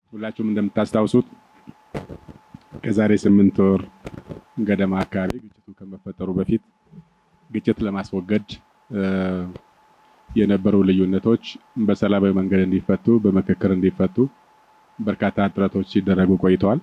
ሁላችሁም እንደምታስታውሱት ከዛሬ ስምንት ወር ገደማ አካባቢ ግጭቱ ከመፈጠሩ በፊት ግጭት ለማስወገድ የነበሩ ልዩነቶች በሰላማዊ መንገድ እንዲፈቱ በምክክር እንዲፈቱ በርካታ ጥረቶች ሲደረጉ ቆይተዋል።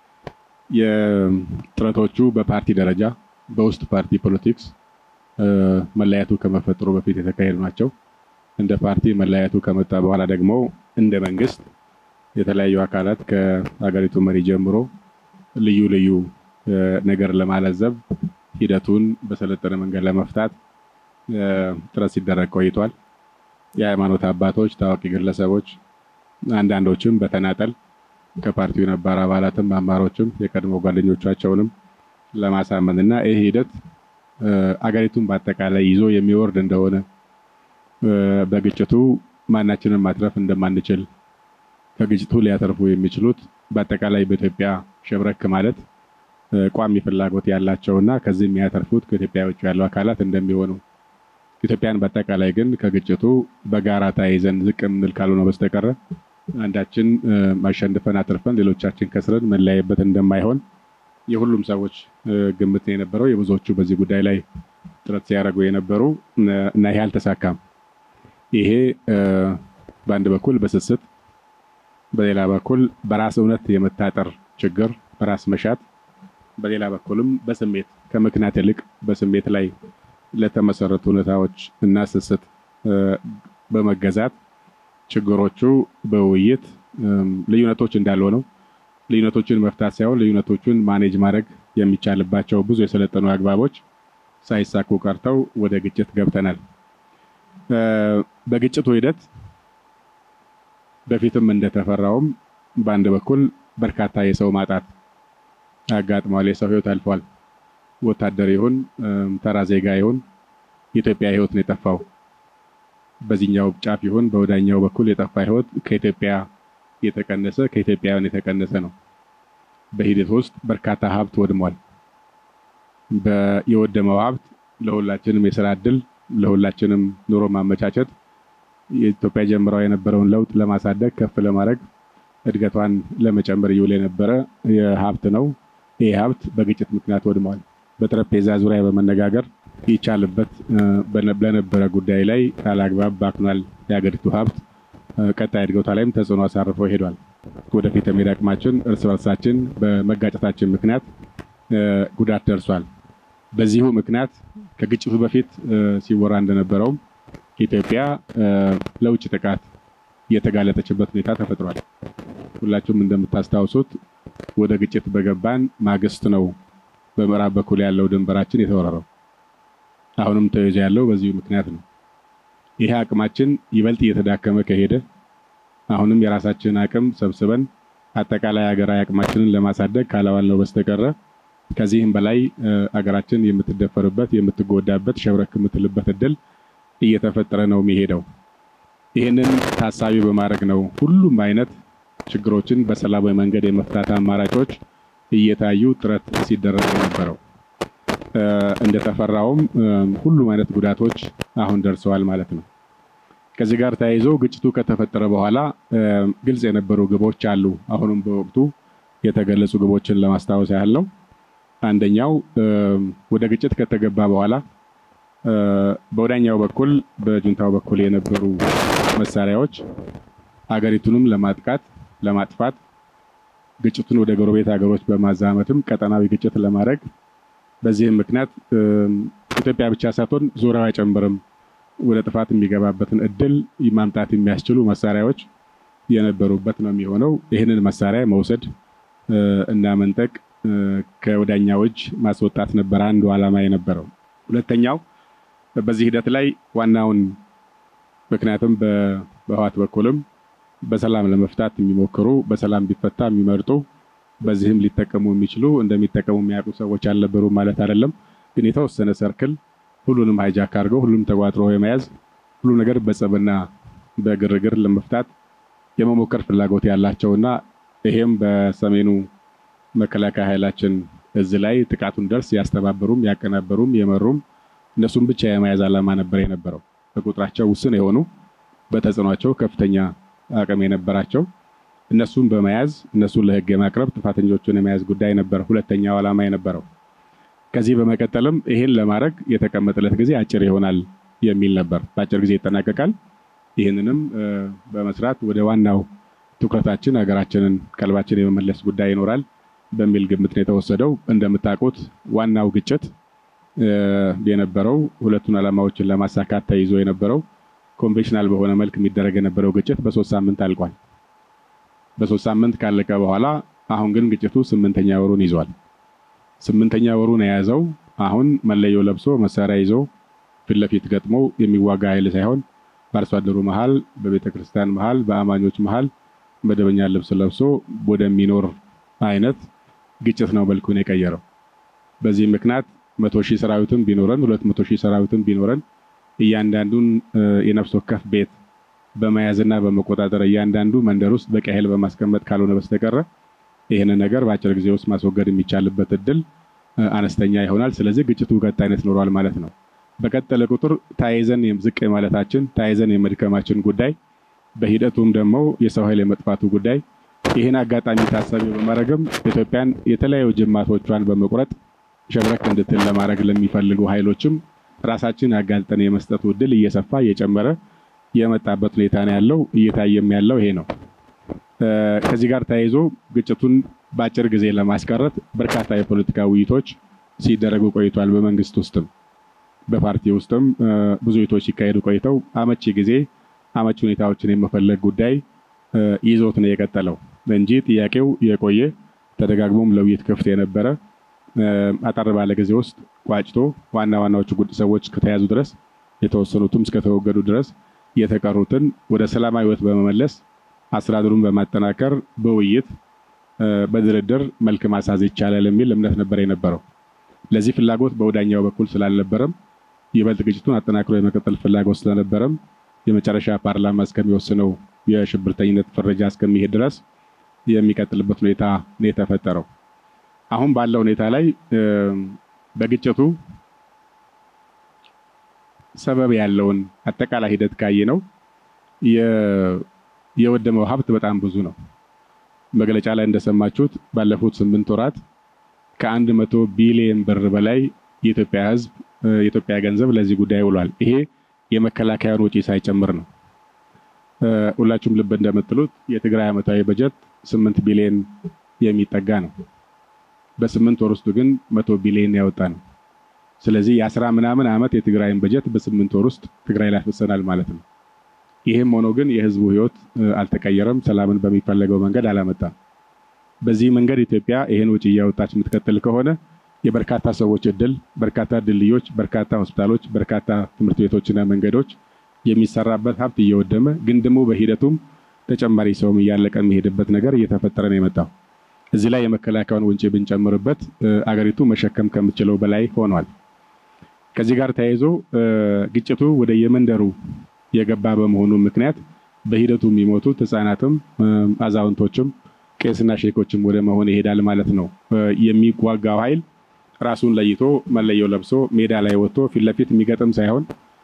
የጥረቶቹ በፓርቲ ደረጃ በውስጥ ፓርቲ ፖለቲክስ መለያየቱ ከመፈጠሩ በፊት የተካሄዱ ናቸው። እንደ ፓርቲ መለያየቱ ከመጣ በኋላ ደግሞ እንደ መንግስት የተለያዩ አካላት ከሀገሪቱ መሪ ጀምሮ ልዩ ልዩ ነገር ለማለዘብ ሂደቱን በሰለጠነ መንገድ ለመፍታት ጥረት ሲደረግ ቆይቷል። የሃይማኖት አባቶች፣ ታዋቂ ግለሰቦች፣ አንዳንዶችም በተናጠል ከፓርቲው ነባር አባላትም አማሮችም የቀድሞ ጓደኞቻቸውንም ለማሳመን እና ይህ ሂደት አገሪቱን በአጠቃላይ ይዞ የሚወርድ እንደሆነ በግጭቱ ማናችንን ማትረፍ እንደማንችል ከግጭቱ ሊያተርፉ የሚችሉት በአጠቃላይ በኢትዮጵያ ሸብረክ ማለት ቋሚ ፍላጎት ያላቸውና ከዚህ የሚያተርፉት ከኢትዮጵያ ውጭ ያሉ አካላት እንደሚሆኑ ኢትዮጵያን በአጠቃላይ ግን ከግጭቱ በጋራ ተያይዘን ዝቅ የምንል ካልሆነ በስተቀረ አንዳችን ማሸንፈን አትርፈን ሌሎቻችን ከስረን መለያየበት እንደማይሆን የሁሉም ሰዎች ግምት ነው የነበረው። የብዙዎቹ በዚህ ጉዳይ ላይ ጥረት ሲያደርጉ የነበሩ እና ይሄ አልተሳካም። ይሄ በአንድ በኩል በስስት በሌላ በኩል በራስ እውነት የመታጠር ችግር፣ በራስ መሻት፣ በሌላ በኩልም በስሜት ከምክንያት ይልቅ በስሜት ላይ ለተመሰረቱ ሁኔታዎች እና ስስት በመገዛት ችግሮቹ በውይይት ልዩነቶች እንዳሉ ነው። ልዩነቶችን መፍታት ሳይሆን ልዩነቶቹን ማኔጅ ማድረግ የሚቻልባቸው ብዙ የሰለጠኑ አግባቦች ሳይሳኩ ቀርተው ወደ ግጭት ገብተናል። በግጭቱ ሂደት በፊትም እንደተፈራውም በአንድ በኩል በርካታ የሰው ማጣት አጋጥሟል። የሰው ሕይወት አልፏል። ወታደር ይሁን ተራ ዜጋ ይሁን የኢትዮጵያ ሕይወት ነው የጠፋው። በዚህኛው ጫፍ ይሁን በወዳኛው በኩል የጠፋ ሕይወት ከኢትዮጵያ የተቀነሰ ከኢትዮጵያውያን የተቀነሰ ነው። በሂደት ውስጥ በርካታ ሀብት ወድሟል። የወደመው ሀብት ለሁላችንም የስራ እድል ለሁላችንም ኑሮ ማመቻቸት የኢትዮጵያ ጀምረው የነበረውን ለውጥ ለማሳደግ ከፍ ለማድረግ እድገቷን ለመጨመር ይውል የነበረ ሀብት ነው። ይህ ሀብት በግጭት ምክንያት ወድሟል። በጠረጴዛ ዙሪያ በመነጋገር ይቻልበት ለነበረ ጉዳይ ላይ ካላግባብ ባክኗል። የሀገሪቱ ሀብት ቀጣይ እድገቷ ላይም ተጽዕኖ አሳርፎ ሄዷል። ወደፊት የመሄድ አቅማችን እርስ በርሳችን በመጋጨታችን ምክንያት ጉዳት ደርሷል። በዚሁ ምክንያት ከግጭቱ በፊት ሲወራ እንደነበረውም ኢትዮጵያ ለውጭ ጥቃት የተጋለጠችበት ሁኔታ ተፈጥሯል። ሁላችሁም እንደምታስታውሱት ወደ ግጭት በገባን ማግስት ነው በምዕራብ በኩል ያለው ድንበራችን የተወረረው። አሁንም ተይዞ ያለው በዚሁ ምክንያት ነው። ይሄ አቅማችን ይበልጥ እየተዳከመ ከሄደ አሁንም የራሳችንን አቅም ሰብስበን አጠቃላይ ሀገራዊ አቅማችንን ለማሳደግ ካላዋልነው በስተቀረ ከዚህም በላይ አገራችን የምትደፈርበት የምትጎዳበት ሸብረክ የምትልበት እድል እየተፈጠረ ነው የሚሄደው። ይህንን ታሳቢ በማድረግ ነው ሁሉም አይነት ችግሮችን በሰላማዊ መንገድ የመፍታት አማራጮች እየታዩ ጥረት ሲደረግ የነበረው። እንደተፈራውም ሁሉም አይነት ጉዳቶች አሁን ደርሰዋል ማለት ነው። ከዚህ ጋር ተያይዞ ግጭቱ ከተፈጠረ በኋላ ግልጽ የነበሩ ግቦች አሉ። አሁንም በወቅቱ የተገለጹ ግቦችን ለማስታወስ ያህል ነው። አንደኛው ወደ ግጭት ከተገባ በኋላ በወዳኛው በኩል በጁንታው በኩል የነበሩ መሳሪያዎች አገሪቱንም ለማጥቃት ለማጥፋት ግጭቱን ወደ ጎረቤት ሀገሮች በማዛመትም ቀጠናዊ ግጭት ለማድረግ በዚህም ምክንያት ኢትዮጵያ ብቻ ሳትሆን ዙሪያው አይጨምርም ወደ ጥፋት የሚገባበትን እድል ማምጣት የሚያስችሉ መሳሪያዎች የነበሩበት ነው የሚሆነው። ይህንን መሳሪያ መውሰድ እና መንጠቅ ከወዳኛው እጅ ማስወጣት ነበር አንዱ ዓላማ የነበረው። ሁለተኛው በዚህ ሂደት ላይ ዋናውን ምክንያቱም በህዋት በኩልም በሰላም ለመፍታት የሚሞክሩ በሰላም ቢፈታ የሚመርጡ በዚህም ሊጠቀሙ የሚችሉ እንደሚጠቀሙ የሚያውቁ ሰዎች አልነበሩ ማለት አይደለም። ግን የተወሰነ ሰርክል ሁሉንም ሃይጃክ አድርገው ሁሉም ተቋጥሮ የመያዝ ሁሉ ነገር በጸብና በግርግር ለመፍታት የመሞከር ፍላጎት ያላቸውና ይሄም በሰሜኑ መከላከያ ኃይላችን እዚህ ላይ ጥቃቱን ደርስ ያስተባበሩም ያቀናበሩም የመሩም እነሱም ብቻ የመያዝ ዓላማ ነበር የነበረው። በቁጥራቸው ውስን የሆኑ በተጽዕኗቸው ከፍተኛ አቅም የነበራቸው እነሱን በመያዝ እነሱን ለህግ የማቅረብ ጥፋተኞቹን የመያዝ ጉዳይ ነበር ሁለተኛው ዓላማ የነበረው። ከዚህ በመቀጠልም ይህን ለማድረግ የተቀመጠለት ጊዜ አጭር ይሆናል የሚል ነበር። በአጭር ጊዜ ይጠናቀቃል። ይህንንም በመስራት ወደ ዋናው ትኩረታችን ሀገራችንን ቀልባችን የመመለስ ጉዳይ ይኖራል በሚል ግምት ነው የተወሰደው። እንደምታውቁት ዋናው ግጭት የነበረው ሁለቱን ዓላማዎችን ለማሳካት ተይዞ የነበረው ኮንቬንሽናል በሆነ መልክ የሚደረግ የነበረው ግጭት በሶስት ሳምንት አልቋል። በሶስት ሳምንት ካለቀ በኋላ አሁን ግን ግጭቱ ስምንተኛ ወሩን ይዟል። ስምንተኛ ወሩን የያዘው አሁን መለዮ ለብሶ መሳሪያ ይዞ ፊት ለፊት ገጥሞ የሚዋጋ ኃይል ሳይሆን በአርሶ አደሩ መሀል፣ በቤተ ክርስቲያን መሀል፣ በአማኞች መሀል መደበኛ ልብስ ለብሶ ወደሚኖር አይነት ግጭት ነው መልኩን የቀየረው። በዚህ ምክንያት መቶ ሺህ ሰራዊትም ቢኖረን ሁለት መቶ ሺህ ሰራዊትም ቢኖረን እያንዳንዱን የነፍስ ወከፍ ቤት በመያዝና በመቆጣጠር እያንዳንዱ መንደር ውስጥ በቂ ኃይል በማስቀመጥ ካልሆነ በስተቀረ ይህንን ነገር በአጭር ጊዜ ውስጥ ማስወገድ የሚቻልበት እድል አነስተኛ ይሆናል። ስለዚህ ግጭቱ ቀጣይነት ኖሯል ማለት ነው። በቀጠለ ቁጥር ተያይዘን ዝቅ የማለታችን ተያይዘን የመድከማችን ጉዳይ በሂደቱም ደግሞ የሰው ኃይል የመጥፋቱ ጉዳይ ይህን አጋጣሚ ታሳቢ በማድረግም ኢትዮጵያን የተለያዩ ጅማቶቿን በመቁረጥ ሸብረክ እንድትል ለማድረግ ለሚፈልጉ ኃይሎችም ራሳችን አጋልጠን የመስጠቱ እድል እየሰፋ እየጨመረ የመጣበት ሁኔታ ነው ያለው። እየታየም ያለው ይሄ ነው። ከዚህ ጋር ተያይዞ ግጭቱን በአጭር ጊዜ ለማስቀረት በርካታ የፖለቲካ ውይይቶች ሲደረጉ ቆይቷል። በመንግስት ውስጥም በፓርቲ ውስጥም ብዙ ውይይቶች ሲካሄዱ ቆይተው አመቺ ጊዜ አመቺ ሁኔታዎችን የመፈለግ ጉዳይ ይዞት ነው የቀጠለው እንጂ ጥያቄው የቆየ ተደጋግሞም ለውይይት ክፍት የነበረ አጠር ባለ ጊዜ ውስጥ ቋጭቶ ዋና ዋናዎቹ ጉድ ሰዎች ከተያዙ ድረስ የተወሰኑትም እስከተወገዱ ድረስ የተቀሩትን ወደ ሰላማዊ ሕይወት በመመለስ አስተዳደሩን በማጠናከር በውይይት በድርድር መልክ ማሳዝ ይቻላል የሚል እምነት ነበር የነበረው። ለዚህ ፍላጎት በወዳኛው በኩል ስላልነበረም ይበልጥ ግጭቱን አጠናክሮ የመቀጠል ፍላጎት ስለነበረም የመጨረሻ ፓርላማ እስከሚወስነው የሽብርተኝነት ፍረጃ እስከሚሄድ ድረስ የሚቀጥልበት ሁኔታ ነው የተፈጠረው። አሁን ባለው ሁኔታ ላይ በግጭቱ ሰበብ ያለውን አጠቃላይ ሂደት ካየ ነው የወደመው ሀብት በጣም ብዙ ነው። መግለጫ ላይ እንደሰማችሁት ባለፉት ስምንት ወራት ከአንድ መቶ ቢሊየን ብር በላይ የኢትዮጵያ ሕዝብ የኢትዮጵያ ገንዘብ ለዚህ ጉዳይ ውሏል። ይሄ የመከላከያን ወጪ ሳይጨምር ነው። ሁላችሁም ልብ እንደምትሉት የትግራይ ዓመታዊ በጀት ስምንት ቢሊየን የሚጠጋ ነው። በስምንት ወር ውስጥ ግን መቶ ቢሊየን ያወጣ ነው። ስለዚህ የአስራ ምናምን ዓመት የትግራይን በጀት በስምንት ወር ውስጥ ትግራይ ላይ አፍሰናል ማለት ነው። ይህም ሆኖ ግን የህዝቡ ህይወት አልተቀየረም። ሰላምን በሚፈለገው መንገድ አላመጣም። በዚህ መንገድ ኢትዮጵያ ይህን ውጭ እያወጣች የምትቀጥል ከሆነ የበርካታ ሰዎች እድል፣ በርካታ ድልድዮች፣ በርካታ ሆስፒታሎች፣ በርካታ ትምህርት ቤቶችና መንገዶች የሚሰራበት ሀብት እየወደመ ግን ደግሞ በሂደቱም ተጨማሪ ሰውም እያለቀ የሚሄድበት ነገር እየተፈጠረ ነው የመጣው። እዚህ ላይ የመከላከያውን ወጪ ብንጨምርበት አገሪቱ መሸከም ከምትችለው በላይ ሆኗል። ከዚህ ጋር ተያይዞ ግጭቱ ወደ የመንደሩ የገባ በመሆኑ ምክንያት በሂደቱ የሚሞቱት ህጻናትም አዛውንቶችም ቄስና ሼኮችም ወደ መሆን ይሄዳል ማለት ነው። የሚዋጋው ኃይል ራሱን ለይቶ መለየው ለብሶ ሜዳ ላይ ወጥቶ ፊት ለፊት የሚገጥም ሳይሆን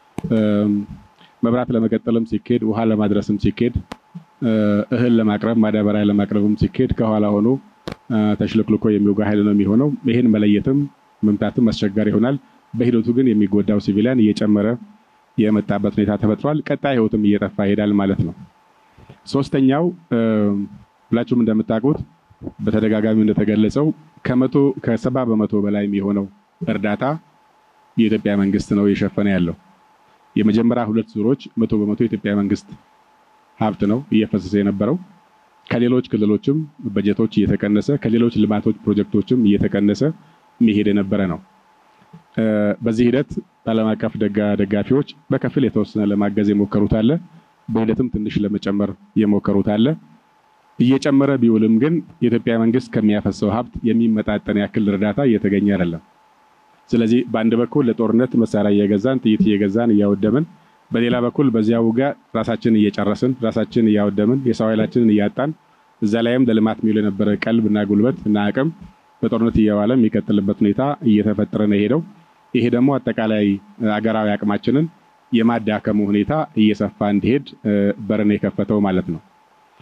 መብራት ለመቀጠልም ሲኬድ፣ ውሃ ለማድረስም ሲኬድ፣ እህል ለማቅረብ ማዳበሪያ ለማቅረብም ሲኬድ ከኋላ ሆኖ ተሽልክልኮ የሚወጋ ኃይል ነው የሚሆነው። ይህን መለየትም መምታትም አስቸጋሪ ይሆናል። በሂደቱ ግን የሚጎዳው ሲቪሊያን እየጨመረ የመጣበት ሁኔታ ተፈጥሯል። ቀጣይ ህይወትም እየጠፋ ይሄዳል ማለት ነው። ሶስተኛው ሁላችሁም እንደምታውቁት በተደጋጋሚ እንደተገለጸው ከመቶ ከሰባ በመቶ በላይ የሚሆነው እርዳታ የኢትዮጵያ መንግስት ነው እየሸፈነ ያለው። የመጀመሪያ ሁለት ዙሮች መቶ በመቶ የኢትዮጵያ መንግስት ሀብት ነው እየፈሰሰ የነበረው። ከሌሎች ክልሎችም በጀቶች እየተቀነሰ ከሌሎች ልማቶች ፕሮጀክቶችም እየተቀነሰ የሚሄድ የነበረ ነው። በዚህ ሂደት ዓለም አቀፍ ደጋፊዎች በከፊል የተወሰነ ለማገዝ የሞከሩት አለ። በሂደትም ትንሽ ለመጨመር የሞከሩት አለ። እየጨመረ ቢውልም ግን የኢትዮጵያ መንግስት ከሚያፈሰው ሀብት የሚመጣጠን ያክል እርዳታ እየተገኘ አይደለም። ስለዚህ በአንድ በኩል ለጦርነት መሳሪያ እየገዛን ጥይት እየገዛን እያወደምን፣ በሌላ በኩል በዚያ ውጋ ራሳችንን እየጨረስን ራሳችንን እያወደምን የሰው ኃይላችንን እያጣን እዛ ላይም ለልማት የሚውል የነበረ ቀልብ እና ጉልበት እና አቅም በጦርነት እየዋለ የሚቀጥልበት ሁኔታ እየተፈጠረ ነው የሄደው። ይሄ ደግሞ አጠቃላይ አገራዊ አቅማችንን የማዳከሙ ሁኔታ እየሰፋ እንዲሄድ በርን የከፈተው ማለት ነው።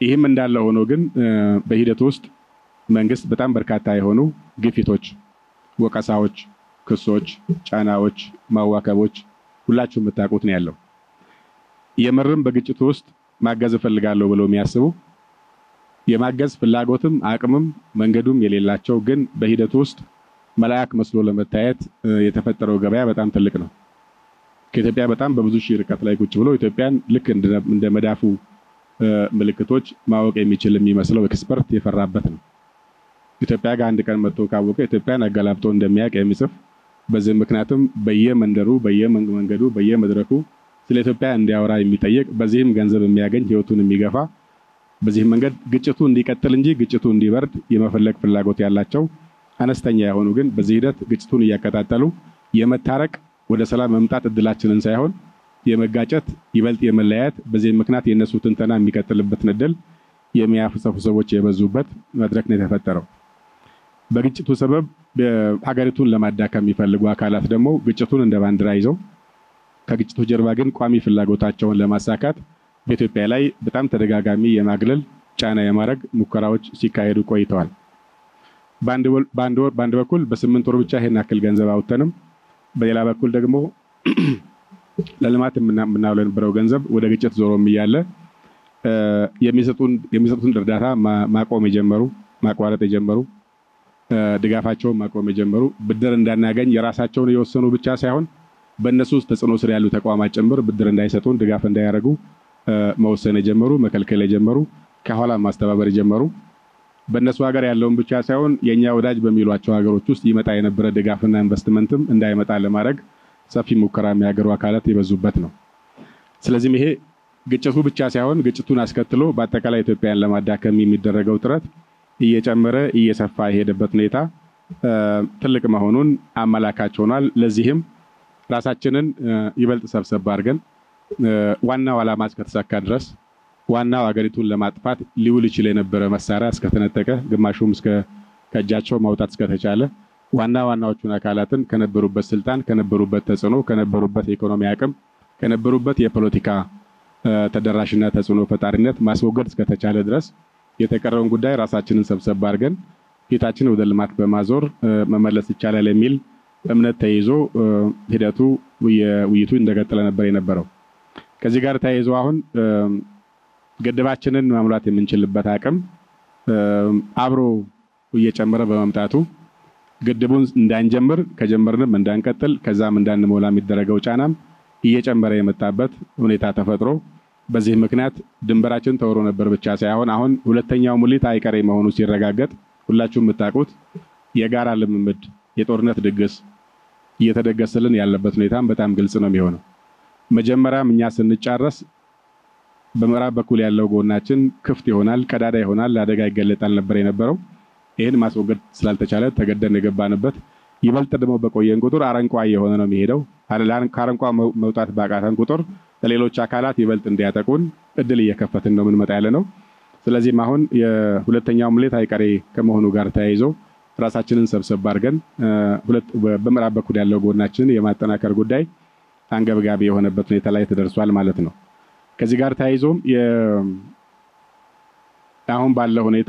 ይህም እንዳለ ሆኖ ግን በሂደቱ ውስጥ መንግስት በጣም በርካታ የሆኑ ግፊቶች፣ ወቀሳዎች፣ ክሶች፣ ጫናዎች፣ ማዋከቦች ሁላችሁ የምታውቁት ነው ያለው። የምርም በግጭቱ ውስጥ ማገዝ እፈልጋለሁ ብለው የሚያስቡ የማገዝ ፍላጎትም አቅምም መንገዱም የሌላቸው ግን በሂደቱ ውስጥ መልአክ መስሎ ለመታየት የተፈጠረው ገበያ በጣም ትልቅ ነው። ከኢትዮጵያ በጣም በብዙ ሺህ ርቀት ላይ ቁጭ ብሎ ኢትዮጵያን ልክ እንደ መዳፉ ምልክቶች ማወቅ የሚችል የሚመስለው ኤክስፐርት የፈራበት ነው። ኢትዮጵያ ጋር አንድ ቀን መጥቶ ካወቀ ኢትዮጵያን አገላብጦ እንደሚያውቅ የሚጽፍ በዚህ ምክንያቱም በየመንደሩ በየመንገዱ በየመድረኩ ስለ ኢትዮጵያ እንዲያወራ የሚጠይቅ በዚህም ገንዘብ የሚያገኝ ህይወቱን የሚገፋ በዚህ መንገድ ግጭቱ እንዲቀጥል እንጂ ግጭቱ እንዲበርድ የመፈለግ ፍላጎት ያላቸው አነስተኛ የሆኑ ግን በዚህ ሂደት ግጭቱን እያቀጣጠሉ የመታረቅ ወደ ሰላም መምጣት እድላችንን ሳይሆን የመጋጨት ይበልጥ የመለያየት በዚህ ምክንያት የእነሱ ትንተና የሚቀጥልበትን እድል የሚያፍሰፉ ሰዎች የበዙበት መድረክ ነው የተፈጠረው። በግጭቱ ሰበብ ሀገሪቱን ለማዳከም የሚፈልጉ አካላት ደግሞ ግጭቱን እንደ ባንዲራ ይዘው ከግጭቱ ጀርባ ግን ቋሚ ፍላጎታቸውን ለማሳካት በኢትዮጵያ ላይ በጣም ተደጋጋሚ የማግለል ጫና የማድረግ ሙከራዎች ሲካሄዱ ቆይተዋል። በአንድ በኩል በስምንት ወር ብቻ ይሄን ያክል ገንዘብ አውጥተንም በሌላ በኩል ደግሞ ለልማት የምናውለው የነበረው ገንዘብ ወደ ግጭት ዞሮም እያለ የሚሰጡትን እርዳታ ማቆም የጀመሩ ማቋረጥ የጀመሩ ድጋፋቸውን ማቆም የጀመሩ ብድር እንዳናገኝ የራሳቸውን የወሰኑ ብቻ ሳይሆን በእነሱ ውስጥ ተጽዕኖ ስር ያሉ ተቋማት ጭምር ብድር እንዳይሰጡን ድጋፍ እንዳያደርጉ መወሰን የጀመሩ መከልከል የጀመሩ ከኋላ ማስተባበር የጀመሩ በእነሱ ሀገር ያለውን ብቻ ሳይሆን የእኛ ወዳጅ በሚሏቸው ሀገሮች ውስጥ ይመጣ የነበረ ድጋፍና ኢንቨስትመንትም እንዳይመጣ ለማድረግ ሰፊ ሙከራ የሚያገሩ አካላት የበዙበት ነው። ስለዚህም ይሄ ግጭቱ ብቻ ሳይሆን ግጭቱን አስከትሎ በአጠቃላይ ኢትዮጵያን ለማዳከም የሚደረገው ጥረት እየጨመረ እየሰፋ የሄደበት ሁኔታ ትልቅ መሆኑን አመላካች ሆኗል። ለዚህም ራሳችንን ይበልጥ ሰብሰብ አድርገን ዋናው ዓላማ እስከተሳካ ድረስ ዋናው ሀገሪቱን ለማጥፋት ሊውል ይችል የነበረ መሳሪያ እስከተነጠቀ ግማሹም እስከ ከእጃቸው ማውጣት እስከተቻለ ዋና ዋናዎቹን አካላትን ከነበሩበት ስልጣን፣ ከነበሩበት ተጽዕኖ፣ ከነበሩበት የኢኮኖሚ አቅም፣ ከነበሩበት የፖለቲካ ተደራሽና ተጽዕኖ ፈጣሪነት ማስወገድ እስከተቻለ ድረስ የተቀረውን ጉዳይ ራሳችንን ሰብሰብ አድርገን ፊታችን ወደ ልማት በማዞር መመለስ ይቻላል የሚል እምነት ተይዞ ሂደቱ ውይይቱ እንደቀጠለ ነበር የነበረው። ከዚህ ጋር ተያይዞ አሁን ግድባችንን መሙላት የምንችልበት አቅም አብሮ እየጨመረ በመምጣቱ ግድቡን እንዳንጀምር ከጀመርንም እንዳንቀጥል ከዛም እንዳንሞላ የሚደረገው ጫናም እየጨመረ የመጣበት ሁኔታ ተፈጥሮ በዚህ ምክንያት ድንበራችን ተወሮ ነበር ብቻ ሳይሆን አሁን ሁለተኛው ሙሊት አይቀሬ መሆኑ ሲረጋገጥ ሁላችሁም የምታውቁት የጋራ ልምምድ የጦርነት ድግስ እየተደገሰልን ያለበት ሁኔታም በጣም ግልጽ ነው የሚሆነው። መጀመሪያም እኛ ስንጫረስ በምዕራብ በኩል ያለው ጎናችን ክፍት ይሆናል፣ ቀዳዳ ይሆናል፣ ለአደጋ ይገለጣል ነበር የነበረው። ይህን ማስወገድ ስላልተቻለ ተገደን የገባንበት ይበልጥ ደግሞ በቆየን ቁጥር አረንቋ እየሆነ ነው የሚሄደው። ከአረንቋ መውጣት ባቃተን ቁጥር ለሌሎች አካላት ይበልጥ እንዲያጠቁን እድል እየከፈትን ነው የምንመጣ ያለ ነው። ስለዚህም አሁን የሁለተኛው ሙሌት አይቀሬ ከመሆኑ ጋር ተያይዞ ራሳችንን ሰብሰብ አድርገን በምዕራብ በኩል ያለው ጎናችንን የማጠናከር ጉዳይ አንገብጋቢ የሆነበት ሁኔታ ላይ ተደርሷል ማለት ነው። ከዚህ ጋር ተያይዞም አሁን ባለው ሁኔታ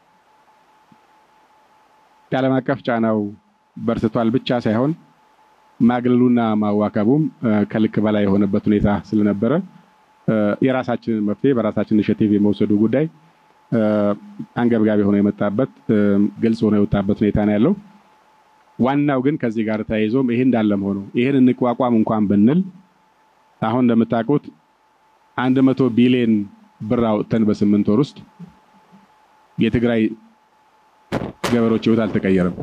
የዓለም አቀፍ ጫናው በርትቷል ብቻ ሳይሆን ማግለሉና ማዋከቡም ከልክ በላይ የሆነበት ሁኔታ ስለነበረ የራሳችንን መፍትሄ በራሳችን ኢኒሼቲቭ የመውሰዱ ጉዳይ አንገብጋቢ ሆኖ የመጣበት ግልጽ ሆኖ የወጣበት ሁኔታ ነው ያለው። ዋናው ግን ከዚህ ጋር ተያይዞም ይሄ እንዳለም ሆኖ ይሄን እንቋቋም እንኳን ብንል አሁን እንደምታውቁት አንድ መቶ ቢሊዮን ብር አውጥተን በስምንት ወር ውስጥ የትግራይ ገበሬዎች ህይወት አልተቀየረም።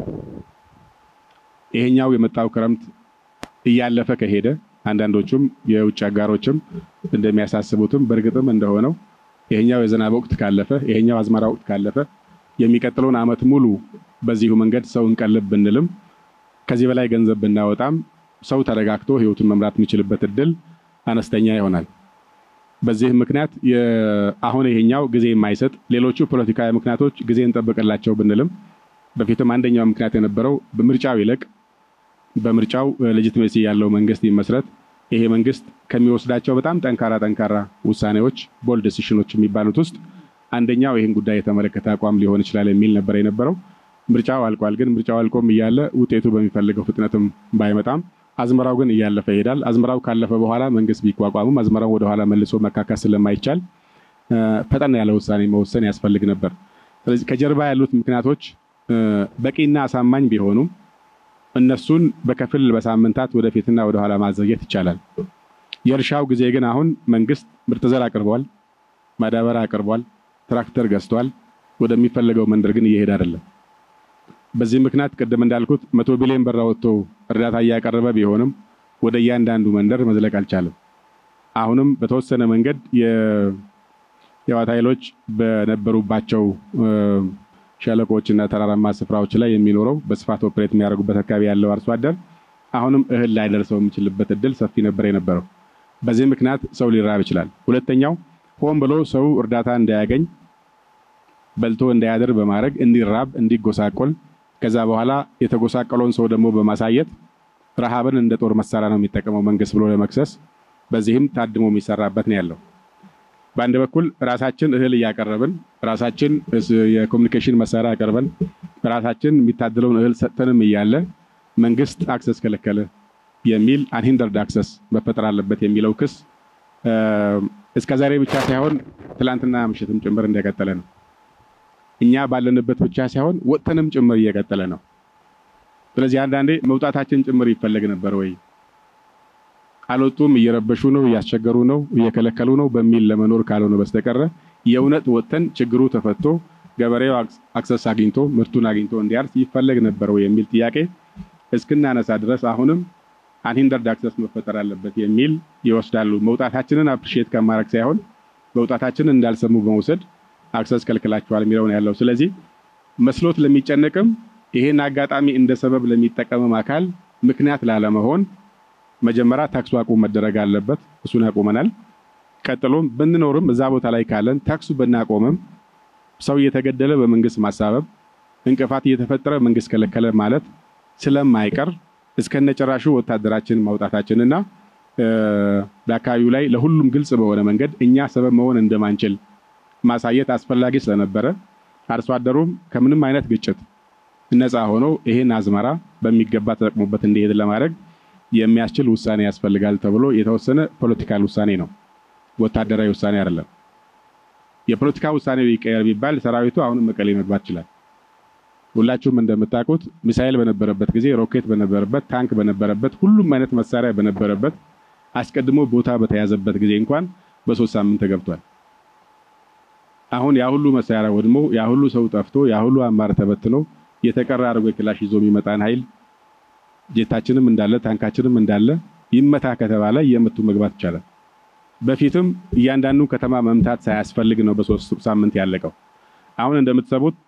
ይሄኛው የመጣው ክረምት እያለፈ ከሄደ አንዳንዶቹም የውጭ አጋሮችም እንደሚያሳስቡትም በእርግጥም እንደሆነው ይሄኛው የዝናብ ወቅት ካለፈ ይሄኛው አዝመራ ወቅት ካለፈ የሚቀጥለውን ዓመት ሙሉ በዚሁ መንገድ ሰው እንቀልብ ብንልም ከዚህ በላይ ገንዘብ ብናወጣም ሰው ተረጋግቶ ህይወቱን መምራት የሚችልበት እድል አነስተኛ ይሆናል። በዚህ ምክንያት አሁን ይሄኛው ጊዜ የማይሰጥ ሌሎቹ ፖለቲካዊ ምክንያቶች ጊዜ እንጠብቅላቸው ብንልም በፊትም አንደኛው ምክንያት የነበረው በምርጫው ይለቅ በምርጫው ሌጂቲሜሲ ያለው መንግስት ይመስረት ይሄ መንግስት ከሚወስዳቸው በጣም ጠንካራ ጠንካራ ውሳኔዎች ቦልድ ዲሲሽኖች የሚባሉት ውስጥ አንደኛው ይህን ጉዳይ የተመለከተ አቋም ሊሆን ይችላል የሚል ነበር የነበረው። ምርጫው አልቋል። ግን ምርጫው አልቆም እያለ ውጤቱ በሚፈልገው ፍጥነትም ባይመጣም አዝመራው ግን እያለፈ ይሄዳል። አዝመራው ካለፈ በኋላ መንግስት ቢቋቋምም አዝመራው ወደኋላ መልሶ መካካስ ስለማይቻል ፈጠን ያለ ውሳኔ መወሰን ያስፈልግ ነበር። ስለዚህ ከጀርባ ያሉት ምክንያቶች በቂና አሳማኝ ቢሆኑም እነሱን በከፊል በሳምንታት ወደፊትና ወደኋላ ማዘግየት ይቻላል። የእርሻው ጊዜ ግን አሁን መንግስት ምርጥ ዘር አቅርቧል፣ ማዳበሪያ አቅርቧል፣ ትራክተር ገዝቷል። ወደሚፈለገው መንደር ግን እየሄደ አይደለም። በዚህ ምክንያት ቅድም እንዳልኩት መቶ ቢሊዮን ብር አወጥቶ እርዳታ እያቀረበ ቢሆንም ወደ እያንዳንዱ መንደር መዝለቅ አልቻለም። አሁንም በተወሰነ መንገድ የህወሓት ኃይሎች በነበሩባቸው ሸለቆችና ተራራማ ስፍራዎች ላይ የሚኖረው በስፋት ኦፕሬት የሚያደርጉበት አካባቢ ያለው አርሶ አደር አሁንም እህል ላይ ደርሰው የሚችልበት እድል ሰፊ ነበር የነበረው። በዚህ ምክንያት ሰው ሊራብ ይችላል። ሁለተኛው ሆን ብሎ ሰው እርዳታ እንዳያገኝ በልቶ እንዳያድር በማድረግ እንዲራብ፣ እንዲጎሳቆል ከዛ በኋላ የተጎሳቀለውን ሰው ደግሞ በማሳየት ረሃብን እንደ ጦር መሳሪያ ነው የሚጠቀመው መንግስት ብሎ ለመክሰስ በዚህም ታድሞ የሚሰራበት ነው ያለው። በአንድ በኩል ራሳችን እህል እያቀረብን ራሳችን የኮሚኒኬሽን መሳሪያ አቀርበን ራሳችን የሚታደለውን እህል ሰጥተንም እያለ መንግስት አክሰስ ከለከለ የሚል አንሂንደርድ አክሰስ መፈጠር አለበት የሚለው ክስ እስከ ዛሬ ብቻ ሳይሆን ትላንትና ምሽትም ጭምር እንደቀጠለ ነው። እኛ ባለንበት ብቻ ሳይሆን ወጥተንም ጭምር እየቀጠለ ነው። ስለዚህ አንዳንዴ መውጣታችን ጭምር ይፈለግ ነበር ወይ አልወጡም፣ እየረበሹ ነው፣ እያስቸገሩ ነው፣ እየከለከሉ ነው በሚል ለመኖር ካልሆነ በስተቀረ የእውነት ወጥተን ችግሩ ተፈቶ ገበሬው አክሰስ አግኝቶ ምርቱን አግኝቶ እንዲያርስ ይፈለግ ነበር ወይ የሚል ጥያቄ እስክናነሳ ድረስ አሁንም አንሂንደርድ አክሰስ መፈጠር አለበት የሚል ይወስዳሉ። መውጣታችንን አፕሪሺየት ከማድረግ ሳይሆን መውጣታችንን እንዳልሰሙ በመውሰድ አክሰስ ከልክላቸዋል የሚለውን ያለው። ስለዚህ መስሎት ለሚጨነቅም ይሄን አጋጣሚ እንደ ሰበብ ለሚጠቀምም አካል ምክንያት ላለመሆን መጀመሪያ ታክሱ አቁም መደረግ አለበት። እሱን አቁመናል። ቀጥሎም ብንኖርም እዛ ቦታ ላይ ካለን ታክሱ ብናቆምም ሰው እየተገደለ በመንግስት ማሳበብ እንቅፋት እየተፈጠረ መንግስት ከለከለ ማለት ስለማይቀር እስከነጨራሹ ወታደራችን ማውጣታችንና በአካባቢው ላይ ለሁሉም ግልጽ በሆነ መንገድ እኛ ሰበብ መሆን እንደማንችል ማሳየት አስፈላጊ ስለነበረ አርሶ አደሩም ከምንም አይነት ግጭት ነፃ ሆኖ ይሄን አዝመራ በሚገባ ተጠቅሞበት እንዲሄድ ለማድረግ የሚያስችል ውሳኔ ያስፈልጋል ተብሎ የተወሰነ ፖለቲካል ውሳኔ ነው፣ ወታደራዊ ውሳኔ አይደለም። የፖለቲካ ውሳኔ ይቀየር ቢባል ሰራዊቱ አሁንም መቀሌ መግባት ይችላል። ሁላችሁም እንደምታውቁት ሚሳኤል በነበረበት ጊዜ፣ ሮኬት በነበረበት፣ ታንክ በነበረበት፣ ሁሉም አይነት መሳሪያ በነበረበት አስቀድሞ ቦታ በተያዘበት ጊዜ እንኳን በሶስት ሳምንት ተገብቷል። አሁን ያ ሁሉ መሳሪያ ወድሞ ያ ሁሉ ሰው ጠፍቶ ያ ሁሉ አማር ተበትኖ የተቀረ አድርጎ ክላሽ ይዞ የሚመጣን ኃይል ጄታችንም እንዳለ ታንካችንም እንዳለ ይመታ ከተባለ እየመቱ መግባት ይቻላል። በፊትም እያንዳንዱ ከተማ መምታት ሳያስፈልግ ነው በሶስት ሳምንት ያለቀው። አሁን እንደምትሰሙት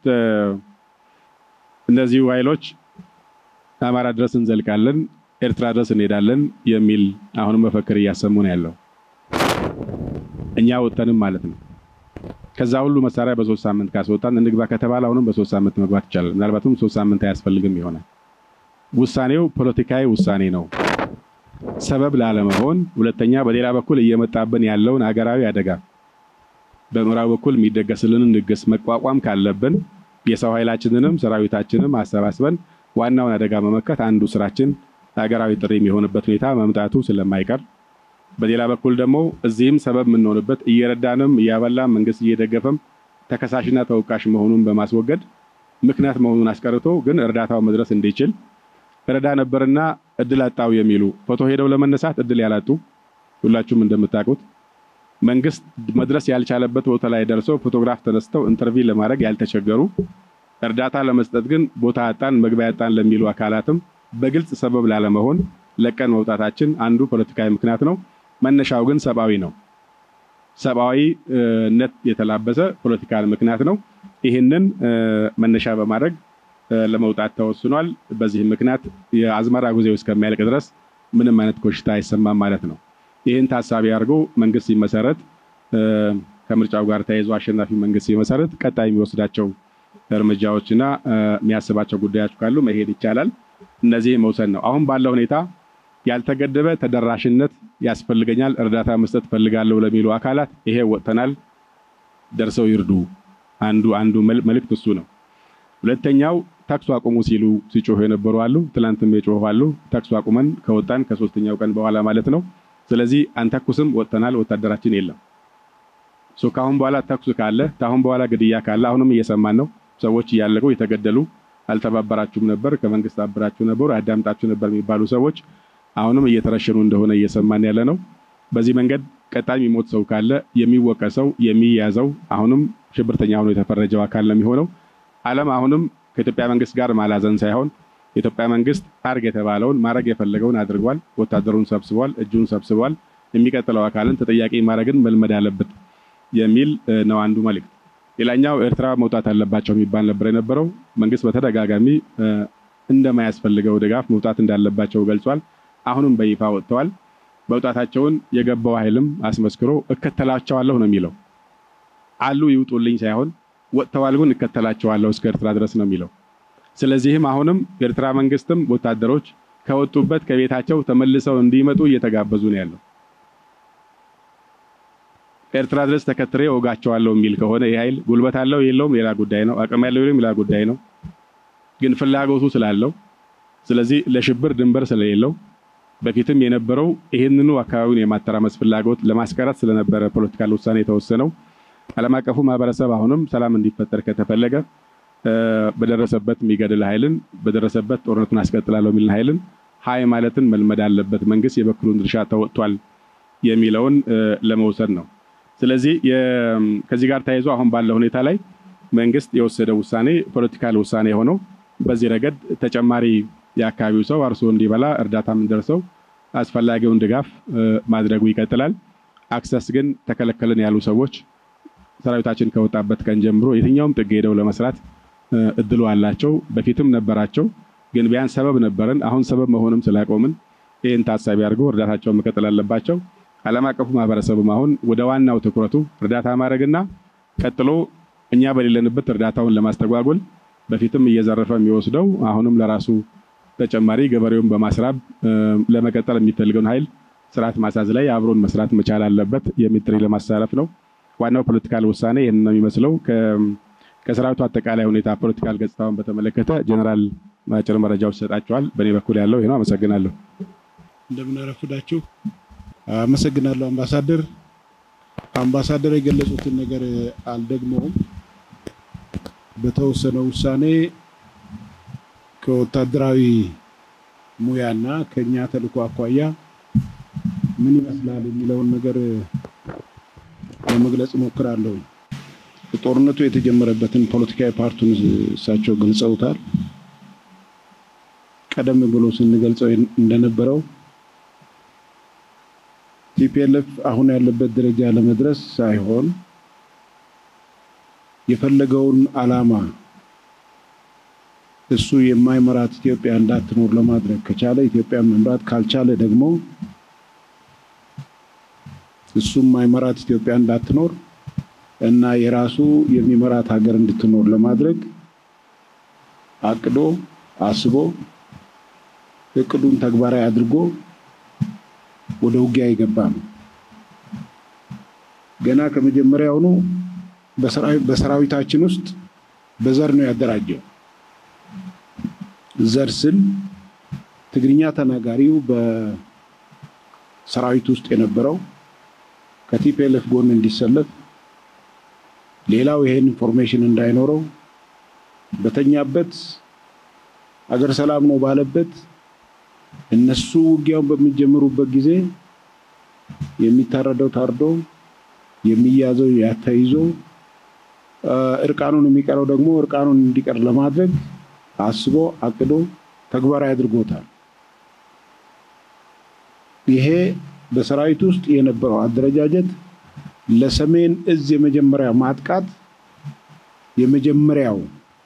እነዚሁ ኃይሎች አማራ ድረስ እንዘልቃለን፣ ኤርትራ ድረስ እንሄዳለን የሚል አሁንም መፈክር እያሰሙ ነው ያለው። እኛ ወጥተንም ማለት ነው። ከዛ ሁሉ መሳሪያ በሶስት ሳምንት ካስወጣን እንግባ ከተባለ አሁንም በሶስት ሳምንት መግባት ይቻላል። ምናልባትም ሶስት ሳምንት አያስፈልግም ይሆናል። ውሳኔው ፖለቲካዊ ውሳኔ ነው፣ ሰበብ ላለመሆን። ሁለተኛ በሌላ በኩል እየመጣብን ያለውን ሀገራዊ አደጋ በምዕራብ በኩል የሚደገስልንን ድግስ መቋቋም ካለብን የሰው ኃይላችንንም ሰራዊታችንም አሰባስበን ዋናውን አደጋ መመከት አንዱ ስራችን ሀገራዊ ጥሪ የሚሆንበት ሁኔታ መምጣቱ ስለማይቀር በሌላ በኩል ደግሞ እዚህም ሰበብ የምንሆንበት እየረዳንም እያበላም መንግስት እየደገፈም ተከሳሽና ተወቃሽ መሆኑን በማስወገድ ምክንያት መሆኑን አስቀርቶ ግን እርዳታው መድረስ እንዲችል ረዳ ነበርና እድል አጣው የሚሉ ፎቶ ሄደው ለመነሳት እድል ያላጡ ሁላችሁም እንደምታውቁት መንግስት መድረስ ያልቻለበት ቦታ ላይ ደርሰው ፎቶግራፍ ተነስተው ኢንተርቪው ለማድረግ ያልተቸገሩ እርዳታ ለመስጠት ግን ቦታ አጣን መግቢያ አጣን ለሚሉ አካላትም በግልጽ ሰበብ ላለመሆን ለቀን መውጣታችን አንዱ ፖለቲካዊ ምክንያት ነው። መነሻው ግን ሰብአዊ ነው። ሰብአዊነት የተላበሰ ፖለቲካል ምክንያት ነው። ይህንን መነሻ በማድረግ ለመውጣት ተወስኗል። በዚህ ምክንያት የአዝመራ ጊዜው እስከሚያልቅ ድረስ ምንም አይነት ኮሽታ አይሰማም ማለት ነው። ይህን ታሳቢ አድርጎ መንግስት ሲመሰረት ከምርጫው ጋር ተያይዞ አሸናፊ መንግስት ሲመሰረት ቀጣይ የሚወስዳቸው እርምጃዎችና የሚያስባቸው ጉዳዮች ካሉ መሄድ ይቻላል። እነዚህ መውሰድ ነው። አሁን ባለው ሁኔታ ያልተገደበ ተደራሽነት ያስፈልገኛል፣ እርዳታ መስጠት ፈልጋለሁ ለሚሉ አካላት ይሄ ወጥተናል። ደርሰው ይርዱ። አንዱ አንዱ መልእክት እሱ ነው። ሁለተኛው ተኩስ አቁሙ ሲሉ ሲጮሁ የነበሩ አሉ። ትላንትም የጮሁ አሉ። ተኩስ አቁመን ከወጣን ከሶስተኛው ቀን በኋላ ማለት ነው። ስለዚህ አንተኩስም፣ ወጥተናል፣ ወታደራችን የለም። ሶ ካሁን በኋላ ተኩስ ካለ ካሁን በኋላ ግድያ ካለ አሁንም እየሰማን ነው። ሰዎች እያለቁ የተገደሉ አልተባበራችሁም ነበር፣ ከመንግስት አብራችሁ ነበሩ፣ አዳምጣችሁ ነበር የሚባሉ ሰዎች አሁንም እየተረሸኑ እንደሆነ እየሰማን ያለ ነው። በዚህ መንገድ ቀጣይ የሚሞት ሰው ካለ የሚወቀሰው የሚያዘው አሁንም ሽብርተኛ ሆኖ የተፈረጀው አካል ነው የሚሆነው። ዓለም አሁንም ከኢትዮጵያ መንግስት ጋር ማላዘን ሳይሆን የኢትዮጵያ መንግስት አርግ የተባለውን ማድረግ የፈለገውን አድርጓል። ወታደሩን ሰብስቧል፣ እጁን ሰብስቧል። የሚቀጥለው አካልን ተጠያቂ ማድረግን መልመድ አለበት የሚል ነው አንዱ መልእክት። ሌላኛው ኤርትራ መውጣት አለባቸው የሚባል ነበር የነበረው። መንግስት በተደጋጋሚ እንደማያስፈልገው ድጋፍ መውጣት እንዳለባቸው ገልጿል። አሁንም በይፋ ወጥተዋል። መውጣታቸውን የገባው ኃይልም አስመስክሮ እከተላቸዋለሁ ነው የሚለው። አሉ ይውጡልኝ ሳይሆን ወጥተዋል፣ ግን እከተላቸዋለሁ እስከ ኤርትራ ድረስ ነው የሚለው። ስለዚህም አሁንም የኤርትራ መንግስትም ወታደሮች ከወጡበት ከቤታቸው ተመልሰው እንዲመጡ እየተጋበዙ ነው ያለው። ኤርትራ ድረስ ተከትሬ ወጋቸዋለሁ የሚል ከሆነ ይህ ኃይል ጉልበት አለው የለውም ሌላ ጉዳይ ነው። አቅም ያለው ሌላ ጉዳይ ነው። ግን ፍላጎቱ ስላለው ስለዚህ ለሽብር ድንበር ስለሌለው በፊትም የነበረው ይህንኑ አካባቢውን የማተራመስ ፍላጎት ለማስቀረት ስለነበረ ፖለቲካል ውሳኔ የተወሰነው ዓለም አቀፉ ማህበረሰብ አሁንም ሰላም እንዲፈጠር ከተፈለገ በደረሰበት የሚገድል ኃይልን በደረሰበት ጦርነቱን አስቀጥላለሁ የሚልን ኃይልን ሀይ ማለትን መልመድ አለበት። መንግስት የበኩሉን ድርሻ ተወጥቷል የሚለውን ለመውሰድ ነው። ስለዚህ ከዚህ ጋር ተያይዞ አሁን ባለው ሁኔታ ላይ መንግስት የወሰደው ውሳኔ ፖለቲካል ውሳኔ ሆነው በዚህ ረገድ ተጨማሪ የአካባቢው ሰው አርሶ እንዲበላ እርዳታ የምንደርሰው አስፈላጊውን ድጋፍ ማድረጉ ይቀጥላል። አክሰስ ግን ተከለከልን ያሉ ሰዎች ሰራዊታችን ከወጣበት ቀን ጀምሮ የትኛውም ጥግ ሄደው ለመስራት እድሉ አላቸው። በፊትም ነበራቸው፣ ግን ቢያንስ ሰበብ ነበረን። አሁን ሰበብ መሆንም ስላቆምን ይህን ታሳቢ አድርገው እርዳታቸውን መቀጠል አለባቸው። ዓለም አቀፉ ማህበረሰብም አሁን ወደ ዋናው ትኩረቱ እርዳታ ማድረግና ቀጥሎ እኛ በሌለንበት እርዳታውን ለማስተጓጎል በፊትም እየዘረፈ የሚወስደው አሁንም ለራሱ ተጨማሪ ገበሬውን በማስራብ ለመቀጠል የሚፈልገውን ኃይል ስርዓት ማሳዝ ላይ አብሮን መስራት መቻል አለበት የሚል ጥሪ ለማስተላለፍ ነው። ዋናው ፖለቲካል ውሳኔ ይህን ነው የሚመስለው። ከሰራዊቱ አጠቃላይ ሁኔታ ፖለቲካል ገጽታውን በተመለከተ ጀኔራል አጭር መረጃዎች ይሰጣቸዋል። በእኔ በኩል ያለው ይህ ነው። አመሰግናለሁ። እንደምን አረፈዳችሁ። አመሰግናለሁ አምባሳደር። አምባሳደር የገለጹትን ነገር አልደግመውም። በተወሰነው ውሳኔ ከወታደራዊ ሙያና ከኛ ተልዕኮ አኳያ ምን ይመስላል የሚለውን ነገር ለመግለጽ እሞክራለሁ። ጦርነቱ የተጀመረበትን ፖለቲካዊ ፓርቱን እሳቸው ገልጸውታል። ቀደም ብሎ ስንገልጸው እንደነበረው ቲፒኤልኤፍ አሁን ያለበት ደረጃ ለመድረስ ሳይሆን የፈለገውን ዓላማ እሱ የማይመራት ኢትዮጵያ እንዳትኖር ለማድረግ ከቻለ ኢትዮጵያ መምራት ካልቻለ ደግሞ እሱ የማይመራት ኢትዮጵያ እንዳትኖር እና የራሱ የሚመራት ሀገር እንድትኖር ለማድረግ አቅዶ አስቦ እቅዱን ተግባራዊ አድርጎ ወደ ውጊያ የገባ ነው። ገና ከመጀመሪያውኑ በሰራዊታችን ውስጥ በዘር ነው ያደራጀው። ዘር ስል ትግርኛ ተናጋሪው በሰራዊት ውስጥ የነበረው ከቲፒኤልኤፍ ጎን እንዲሰለፍ፣ ሌላው ይሄን ኢንፎርሜሽን እንዳይኖረው በተኛበት አገር ሰላም ነው ባለበት እነሱ ውጊያውን በሚጀምሩበት ጊዜ የሚታረደው ታርዶ የሚያዘው ያተይዞ እርቃኑን የሚቀረው ደግሞ እርቃኑን እንዲቀር ለማድረግ አስቦ አቅዶ ተግባራዊ አድርጎታል። ይሄ በሰራዊት ውስጥ የነበረው አደረጃጀት ለሰሜን እዝ የመጀመሪያ ማጥቃት የመጀመሪያው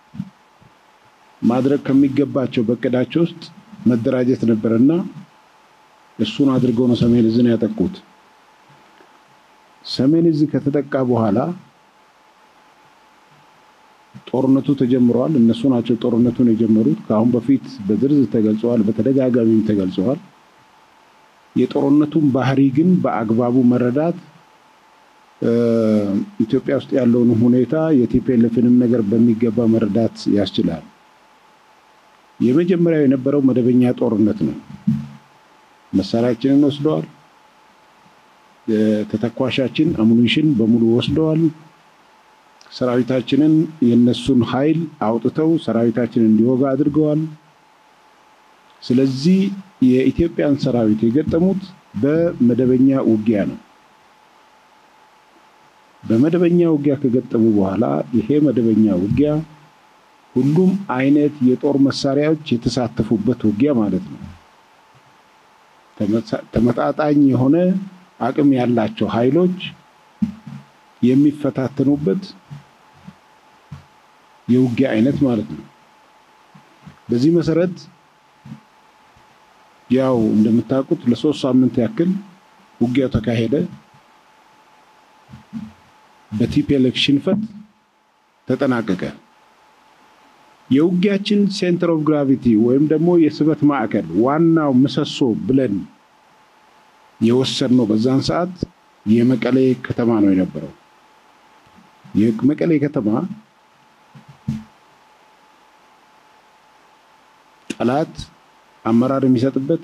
ማድረግ ከሚገባቸው በእቅዳቸው ውስጥ መደራጀት ነበርና እሱን አድርገው ነው ሰሜን እዝን ያጠቁት። ሰሜን እዝ ከተጠቃ በኋላ ጦርነቱ ተጀምረዋል። እነሱ ናቸው ጦርነቱን የጀመሩት። ከአሁን በፊት በዝርዝር ተገልጸዋል፣ በተደጋጋሚም ተገልጸዋል። የጦርነቱን ባህሪ ግን በአግባቡ መረዳት ኢትዮጵያ ውስጥ ያለውን ሁኔታ የቲፒኤልኤፍንም ነገር በሚገባ መረዳት ያስችላል። የመጀመሪያው የነበረው መደበኛ ጦርነት ነው። መሳሪያችንን ወስደዋል። ተተኳሻችን አሙኒሽን በሙሉ ወስደዋል። ሰራዊታችንን የነሱን ኃይል አውጥተው ሰራዊታችንን እንዲወጋ አድርገዋል። ስለዚህ የኢትዮጵያን ሰራዊት የገጠሙት በመደበኛ ውጊያ ነው። በመደበኛ ውጊያ ከገጠሙ በኋላ ይሄ መደበኛ ውጊያ ሁሉም አይነት የጦር መሳሪያዎች የተሳተፉበት ውጊያ ማለት ነው። ተመጣጣኝ የሆነ አቅም ያላቸው ኃይሎች የሚፈታተኑበት የውጊያ አይነት ማለት ነው። በዚህ መሰረት ያው እንደምታውቁት ለሶስት ሳምንት ያክል ውጊያው ተካሄደ። በቲፒኤልኤፍ ሽንፈት ተጠናቀቀ። የውጊያችን ሴንተር ኦፍ ግራቪቲ ወይም ደግሞ የስበት ማዕከል ዋናው ምሰሶ ብለን የወሰድነው በዛን ሰዓት የመቀሌ ከተማ ነው የነበረው። የመቀሌ ከተማ ጠላት አመራር የሚሰጥበት፣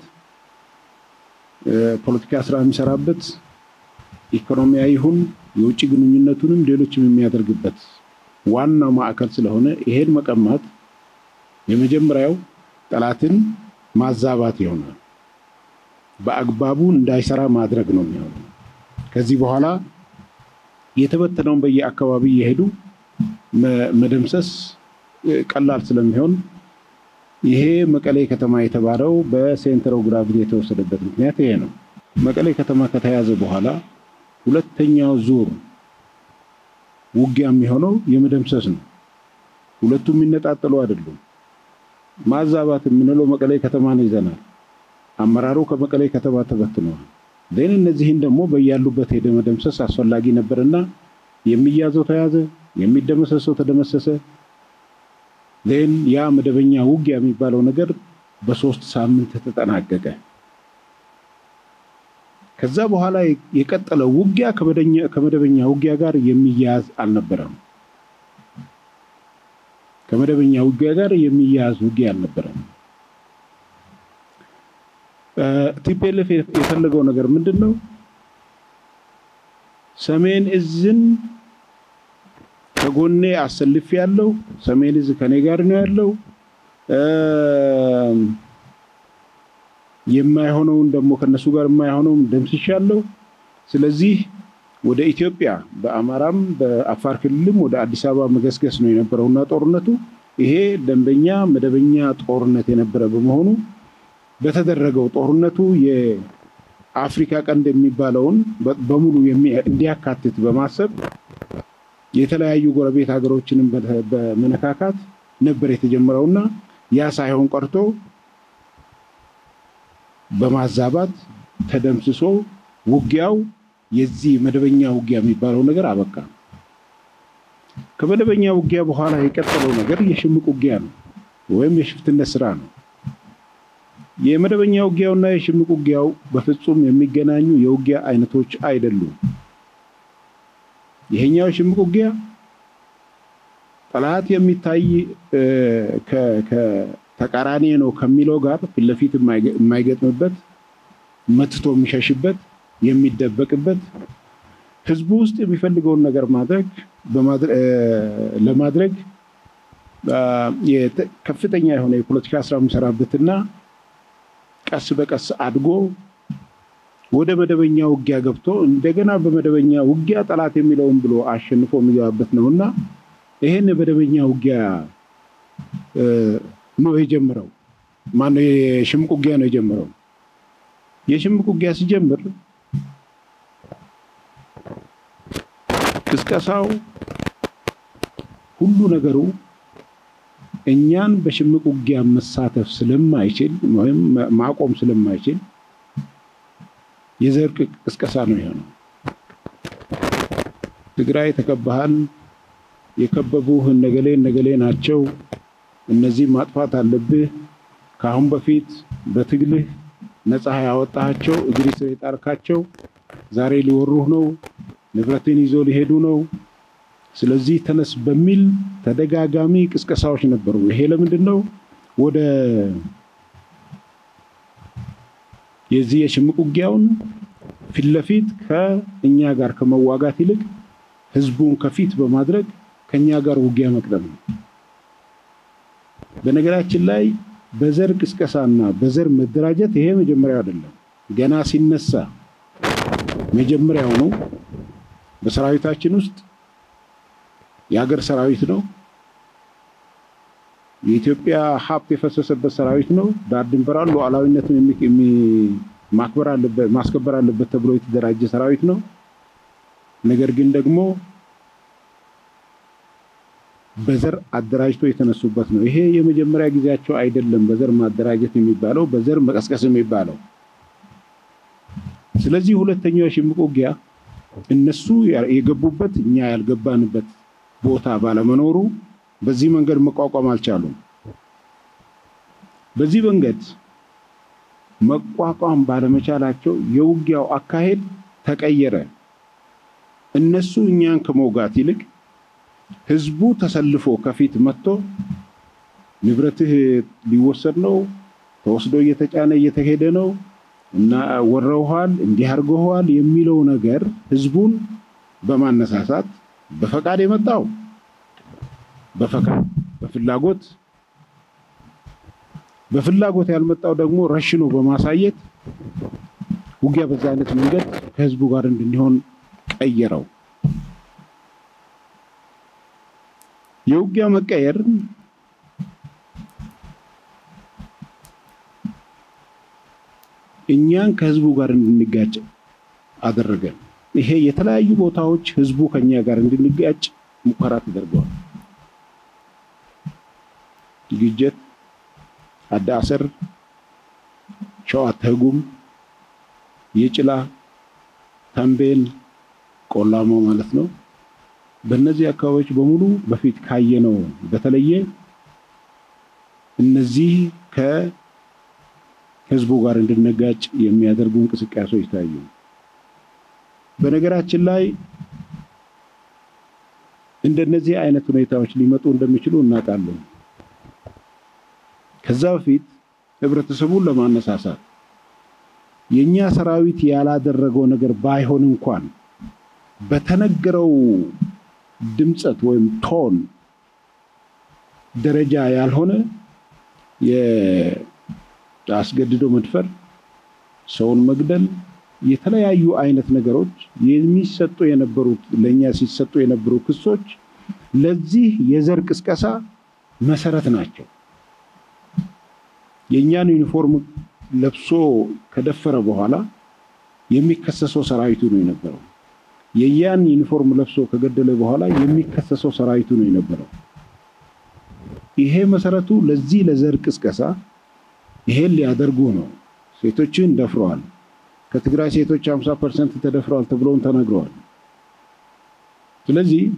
ፖለቲካ ስራ የሚሰራበት፣ ኢኮኖሚያዊ ይሁን የውጭ ግንኙነቱንም ሌሎችም የሚያደርግበት ዋናው ማዕከል ስለሆነ ይሄን መቀማት የመጀመሪያው ጠላትን ማዛባት ይሆናል። በአግባቡ እንዳይሰራ ማድረግ ነው የሚሆነው። ከዚህ በኋላ የተበተነውን በየአካባቢ የሄዱ መደምሰስ ቀላል ስለሚሆን ይሄ መቀሌ ከተማ የተባለው በሴንተር ኦፍ ግራቪቲ የተወሰደበት ምክንያት ይሄ ነው። መቀሌ ከተማ ከተያዘ በኋላ ሁለተኛው ዙር ውጊያ የሚሆነው የመደምሰስ ነው። ሁለቱም የሚነጣጠሉ አይደሉም። ማዛባት የምንለው መቀሌ ከተማን ይዘናል። አመራሩ ከመቀሌ ከተማ ተበትነዋል። ዜን እነዚህን ደግሞ በያሉበት ሄደ መደምሰስ አስፈላጊ ነበርና የሚያዘው ተያዘ፣ የሚደመሰሰው ተደመሰሰ። ዜን ያ መደበኛ ውጊያ የሚባለው ነገር በሶስት ሳምንት ተጠናቀቀ። ከዛ በኋላ የቀጠለው ውጊያ ከመደበኛ ውጊያ ጋር የሚያያዝ አልነበረም። ከመደበኛ ውጊያ ጋር የሚያያዝ ውጊያ አልነበረም። ቲፒኤልኤፍ የፈለገው ነገር ምንድን ነው? ሰሜን እዝን ከጎኔ አሰልፍ ያለው ሰሜን እዝ ከኔ ጋር ነው ያለው። የማይሆነውን ደግሞ ከነሱ ጋር የማይሆነውን ደምስሻለሁ። ስለዚህ ወደ ኢትዮጵያ በአማራም በአፋር ክልልም ወደ አዲስ አበባ መገስገስ ነው የነበረውና ጦርነቱ ይሄ ደንበኛ መደበኛ ጦርነት የነበረ በመሆኑ በተደረገው ጦርነቱ የአፍሪካ ቀንድ የሚባለውን በሙሉ እንዲያካትት በማሰብ የተለያዩ ጎረቤት ሀገሮችንም በመነካካት ነበር የተጀመረውና ያ ሳይሆን ቀርቶ በማዛባት ተደምስሶ ውጊያው የዚህ መደበኛ ውጊያ የሚባለው ነገር አበቃ። ከመደበኛ ውጊያ በኋላ የቀጠለው ነገር የሽምቅ ውጊያ ነው ወይም የሽፍትነት ስራ ነው። የመደበኛ ውጊያውና የሽምቅ ውጊያው በፍጹም የሚገናኙ የውጊያ አይነቶች አይደሉም። ይሄኛው የሽምቅ ውጊያ ጠላት የሚታይ ተቃራኒ ነው ከሚለው ጋር ፊት ለፊት የማይገጥምበት መትቶ የሚሸሽበት የሚደበቅበት ህዝቡ ውስጥ የሚፈልገውን ነገር ማድረግ ለማድረግ ከፍተኛ የሆነ የፖለቲካ ስራ የሚሰራበትና ቀስ በቀስ አድጎ ወደ መደበኛ ውጊያ ገብቶ እንደገና በመደበኛ ውጊያ ጠላት የሚለውን ብሎ አሸንፎ የሚገባበት ነውና ይሄን የመደበኛ ውጊያ ነው የጀመረው። ማነው የሽምቅ ውጊያ ነው የጀመረው። የሽምቅ ውጊያ ሲጀምር ቅስቀሳው ሁሉ ነገሩ እኛን በሽምቅ ውጊያ መሳተፍ ስለማይችል ወይም ማቆም ስለማይችል የዘር ቅስቀሳ ነው የሆነው። ትግራይ ተከባሃል፣ የከበቡህ እነገሌ እነገሌ ናቸው፣ እነዚህ ማጥፋት አለብህ። ከአሁን በፊት በትግልህ ነፃ ያወጣቸው እግሪ ስር የጣልካቸው ዛሬ ሊወሩህ ነው። ንብረትን ይዞ ሊሄዱ ነው፣ ስለዚህ ተነስ በሚል ተደጋጋሚ ቅስቀሳዎች ነበሩ። ይሄ ለምንድን ነው ወደ የዚህ የሽምቅ ውጊያውን ፊት ለፊት ከእኛ ጋር ከመዋጋት ይልቅ ህዝቡን ከፊት በማድረግ ከኛ ጋር ውጊያ መቅደም ነው። በነገራችን ላይ በዘር ቅስቀሳና በዘር መደራጀት ይሄ መጀመሪያው አይደለም። ገና ሲነሳ መጀመሪያው ነው። በሰራዊታችን ውስጥ የሀገር ሰራዊት ነው። የኢትዮጵያ ሀብት የፈሰሰበት ሰራዊት ነው። ዳር ድንበሯን ሉዓላዊነትን ማክበር አለበት ማስከበር አለበት ተብሎ የተደራጀ ሰራዊት ነው። ነገር ግን ደግሞ በዘር አደራጅቶ የተነሱበት ነው። ይሄ የመጀመሪያ ጊዜያቸው አይደለም። በዘር ማደራጀት የሚባለው በዘር መቀስቀስ የሚባለው ስለዚህ ሁለተኛው የሽምቅ ውጊያ እነሱ የገቡበት እኛ ያልገባንበት ቦታ ባለመኖሩ በዚህ መንገድ መቋቋም አልቻሉም። በዚህ መንገድ መቋቋም ባለመቻላቸው የውጊያው አካሄድ ተቀየረ። እነሱ እኛን ከመውጋት ይልቅ ህዝቡ ተሰልፎ ከፊት መጥቶ ንብረትህ ሊወሰድ ነው፣ ተወስዶ እየተጫነ እየተሄደ ነው እና ወረውኋል፣ እንዲህ አድርገዋል የሚለው ነገር ህዝቡን በማነሳሳት በፈቃድ የመጣው በፈቃድ በፍላጎት በፍላጎት ያልመጣው ደግሞ ረሽኖ በማሳየት ውጊያ በዛ አይነት መንገድ ከህዝቡ ጋር እንድንሆን ቀየረው። የውጊያ መቀየር እኛን ከህዝቡ ጋር እንድንጋጭ አደረገን። ይሄ የተለያዩ ቦታዎች ህዝቡ ከኛ ጋር እንድንጋጭ ሙከራ ተደርገዋል። ግጀት፣ አዳሰር፣ ሸዋ ተጉም፣ የጭላ፣ ተንቤን፣ ቆላማው ማለት ነው። በእነዚህ አካባቢዎች በሙሉ በፊት ካየነው በተለየ እነዚህ ከህዝቡ ጋር እንድንጋጭ የሚያደርጉ እንቅስቃሴዎች ታዩ። በነገራችን ላይ እንደነዚህ አይነት ሁኔታዎች ሊመጡ እንደሚችሉ እናውቃለን። ከዛ በፊት ህብረተሰቡን ለማነሳሳት የኛ ሰራዊት ያላደረገው ነገር ባይሆን እንኳን በተነገረው ድምፀት ወይም ቶን ደረጃ ያልሆነ የአስገድዶ መድፈር፣ ሰውን መግደል፣ የተለያዩ አይነት ነገሮች የሚሰጡ የነበሩት ለእኛ ሲሰጡ የነበሩ ክሶች ለዚህ የዘር ቅስቀሳ መሰረት ናቸው። የእኛን ዩኒፎርም ለብሶ ከደፈረ በኋላ የሚከሰሰው ሰራዊቱ ነው የነበረው። የያን ዩኒፎርም ለብሶ ከገደለ በኋላ የሚከሰሰው ሰራዊቱ ነው የነበረው። ይሄ መሰረቱ ለዚህ ለዘር ቅስቀሳ ይሄን ሊያደርጉ ነው። ሴቶችን ደፍረዋል። ከትግራይ ሴቶች 50 ፐርሰንት ተደፍረዋል ተብሎም ተነግረዋል። ስለዚህ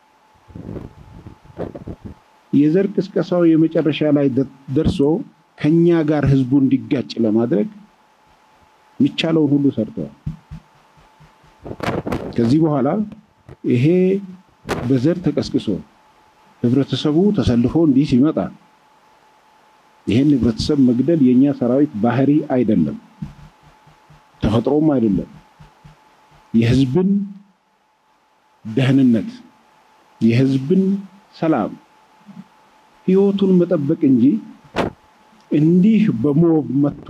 የዘር ቅስቀሳው የመጨረሻ ላይ ደርሶ ከኛ ጋር ህዝቡ እንዲጋጭ ለማድረግ የሚቻለውን ሁሉ ሰርተዋል። ከዚህ በኋላ ይሄ በዘር ተቀስቅሶ ህብረተሰቡ ተሰልፎ እንዲህ ሲመጣ ይሄን ህብረተሰብ መግደል የኛ ሰራዊት ባህሪ አይደለም፣ ተፈጥሮም አይደለም። የህዝብን ደህንነት፣ የህዝብን ሰላም፣ ህይወቱን መጠበቅ እንጂ እንዲህ በሞብ መጥቶ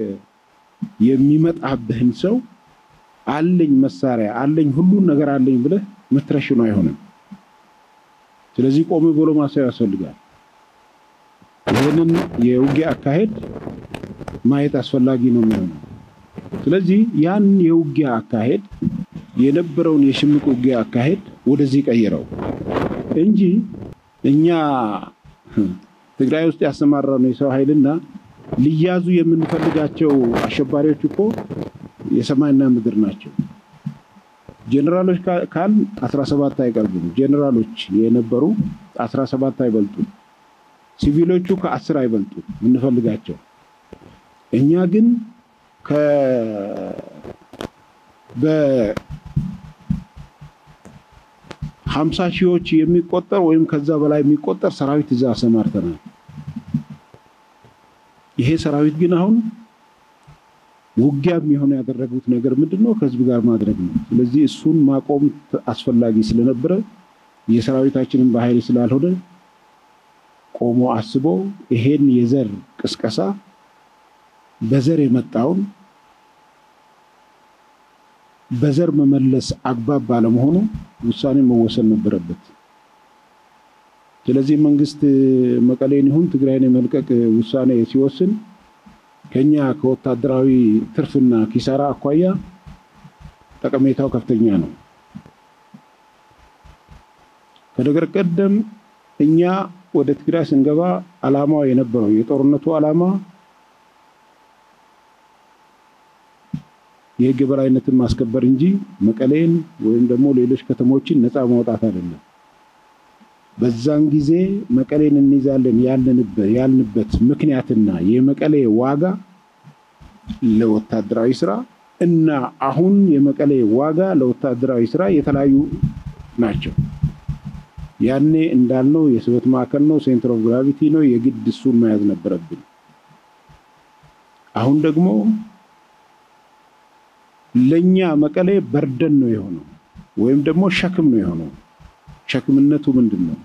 የሚመጣብህን ሰው አለኝ መሳሪያ አለኝ ሁሉን ነገር አለኝ ብለህ ምትረሽኑ አይሆንም። ስለዚህ ቆም ብሎ ማሰብ ያስፈልጋል። ይህንን የውጊያ አካሄድ ማየት አስፈላጊ ነው የሚሆነው። ስለዚህ ያን የውጊያ አካሄድ የነበረውን የሽምቅ ውጊያ አካሄድ ወደዚህ ቀይረው እንጂ እኛ ትግራይ ውስጥ ያሰማራነው የሰው ኃይልና ሊያዙ የምንፈልጋቸው አሸባሪዎች እኮ የሰማይና ምድር ናቸው። ጄኔራሎች ካል 17 አይቀርቡም። ጄኔራሎች የነበሩ 17 አይበልጡም። ሲቪሎቹ ከአስር አይበልጡም የምንፈልጋቸው። እኛ ግን ሀምሳ ሺዎች የሚቆጠር ወይም ከዛ በላይ የሚቆጠር ሰራዊት እዛ አሰማርተናል። ይሄ ሰራዊት ግን አሁን ውጊያ የሚሆን ያደረጉት ነገር ምንድን ነው? ከህዝብ ጋር ማድረግ ነው። ስለዚህ እሱን ማቆም አስፈላጊ ስለነበረ የሰራዊታችንን በኃይል ስላልሆነ ቆሞ አስቦ ይሄን የዘር ቅስቀሳ በዘር የመጣውን በዘር መመለስ አግባብ ባለመሆኑ ውሳኔ መወሰን ነበረበት። ስለዚህ መንግስት መቀሌን ይሁን ትግራይን የመልቀቅ ውሳኔ ሲወስን ከኛ ከወታደራዊ ትርፍና ኪሳራ አኳያ ጠቀሜታው ከፍተኛ ነው። ከነገር ቀደም እኛ ወደ ትግራይ ስንገባ ዓላማው የነበረው የጦርነቱ ዓላማ የህግ የበላይነትን ማስከበር እንጂ መቀሌን ወይም ደግሞ ሌሎች ከተሞችን ነፃ ማውጣት አይደለም። በዛን ጊዜ መቀሌን እንይዛለን ያልንበት ምክንያትና የመቀሌ ዋጋ ለወታደራዊ ስራ እና አሁን የመቀሌ ዋጋ ለወታደራዊ ስራ የተለያዩ ናቸው። ያኔ እንዳልነው የስበት ማዕከል ነው፣ ሴንተር ኦፍ ግራቪቲ ነው። የግድ እሱን መያዝ ነበረብን። አሁን ደግሞ ለኛ መቀሌ በርደን ነው የሆነው፣ ወይም ደግሞ ሸክም ነው የሆነው። ሸክምነቱ ምንድን ነው?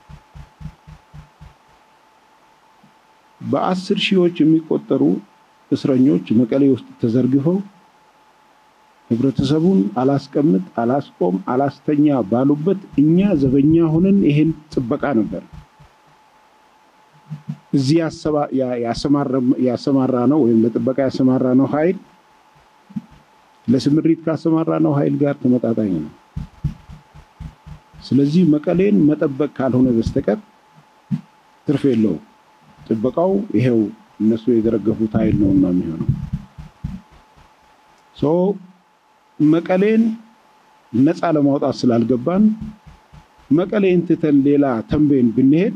በአስር ሺዎች የሚቆጠሩ እስረኞች መቀሌ ውስጥ ተዘርግፈው ህብረተሰቡን አላስቀምጥ፣ አላስቆም፣ አላስተኛ ባሉበት እኛ ዘበኛ ሆነን ይሄን ጥበቃ ነበር እዚህ ያሰማራ ነው ወይም ለጥበቃ ያሰማራ ነው ኃይል ለስምሪት ካሰማራ ነው ኃይል ጋር ተመጣጣኝ ነው። ስለዚህ መቀሌን መጠበቅ ካልሆነ በስተቀር ትርፍ የለውም። ጥበቃው ይሄው እነሱ የዘረገፉት ኃይል ነውና የሚሆነው ሶ መቀሌን ነፃ ለማውጣት ስላልገባን መቀሌን ትተን ሌላ ተንቤን ብንሄድ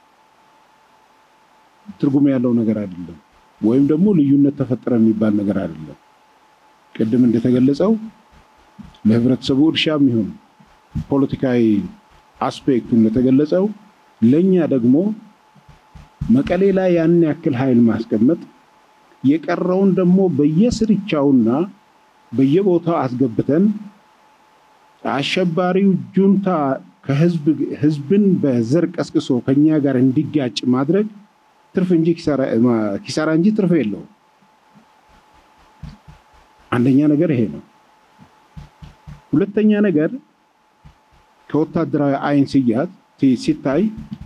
ትርጉም ያለው ነገር አይደለም፣ ወይም ደግሞ ልዩነት ተፈጠረ የሚባል ነገር አይደለም። ቅድም እንደተገለጸው ለህብረተሰቡ እርሻም ይሁን ፖለቲካዊ አስፔክቱ እንደተገለጸው ለእኛ ደግሞ መቀሌ ላይ ያን ያክል ኃይል ማስቀመጥ የቀረውን ደግሞ በየስርቻውና በየቦታው አስገብተን አሸባሪው ጁንታ ህዝብን በዘር ቀስቅሶ ከኛ ጋር እንዲጋጭ ማድረግ ትርፍ እንጂ ኪሳራ እንጂ ትርፍ የለውም። አንደኛ ነገር ይሄ ነው። ሁለተኛ ነገር ከወታደራዊ አይን ስያት ሲታይ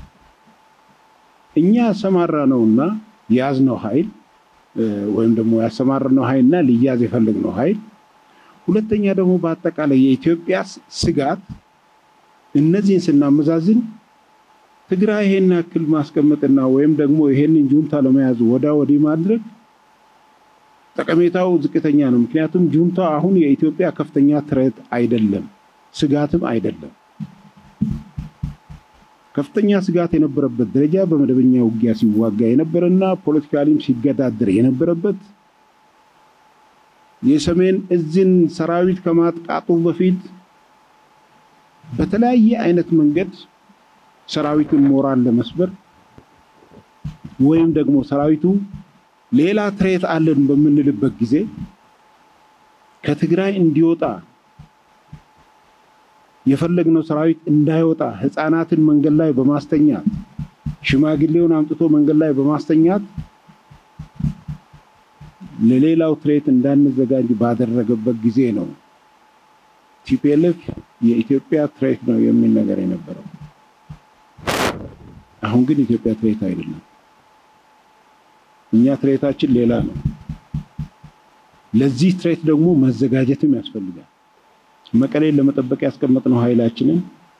እኛ ያሰማራ ነውና የያዝነው ኃይል ወይም ደግሞ ያሰማራነው ኃይልና ሊያዝ የፈለግነው ኃይል፣ ሁለተኛ ደግሞ በአጠቃላይ የኢትዮጵያ ስጋት እነዚህን ስናመዛዝን ትግራይ ይሄን ያክል ማስቀመጥና ወይም ደግሞ ይሄንን ጁንታ ለመያዝ ወዳ ወዲህ ማድረግ ጠቀሜታው ዝቅተኛ ነው። ምክንያቱም ጁንታ አሁን የኢትዮጵያ ከፍተኛ ትረት አይደለም፣ ስጋትም አይደለም። ከፍተኛ ስጋት የነበረበት ደረጃ በመደበኛ ውጊያ ሲዋጋ የነበረና ፖለቲካሊም ሲገዳደር የነበረበት የሰሜን እዝን ሰራዊት ከማጥቃቱ በፊት በተለያየ አይነት መንገድ ሰራዊቱን ሞራል ለመስበር ወይም ደግሞ ሰራዊቱ ሌላ ትሬት አለን በምንልበት ጊዜ ከትግራይ እንዲወጣ የፈለግነው ሰራዊት እንዳይወጣ ህፃናትን መንገድ ላይ በማስተኛት ሽማግሌውን አምጥቶ መንገድ ላይ በማስተኛት ለሌላው ትሬት እንዳንዘጋጅ ባደረገበት ጊዜ ነው ቲፒኤልኤፍ የኢትዮጵያ ትሬት ነው የሚል ነገር የነበረው። አሁን ግን ኢትዮጵያ ትሬት አይደለም። እኛ ትሬታችን ሌላ ነው። ለዚህ ትሬት ደግሞ መዘጋጀትም ያስፈልጋል። መቀሌን ለመጠበቅ ያስቀመጥነው ኃይላችንን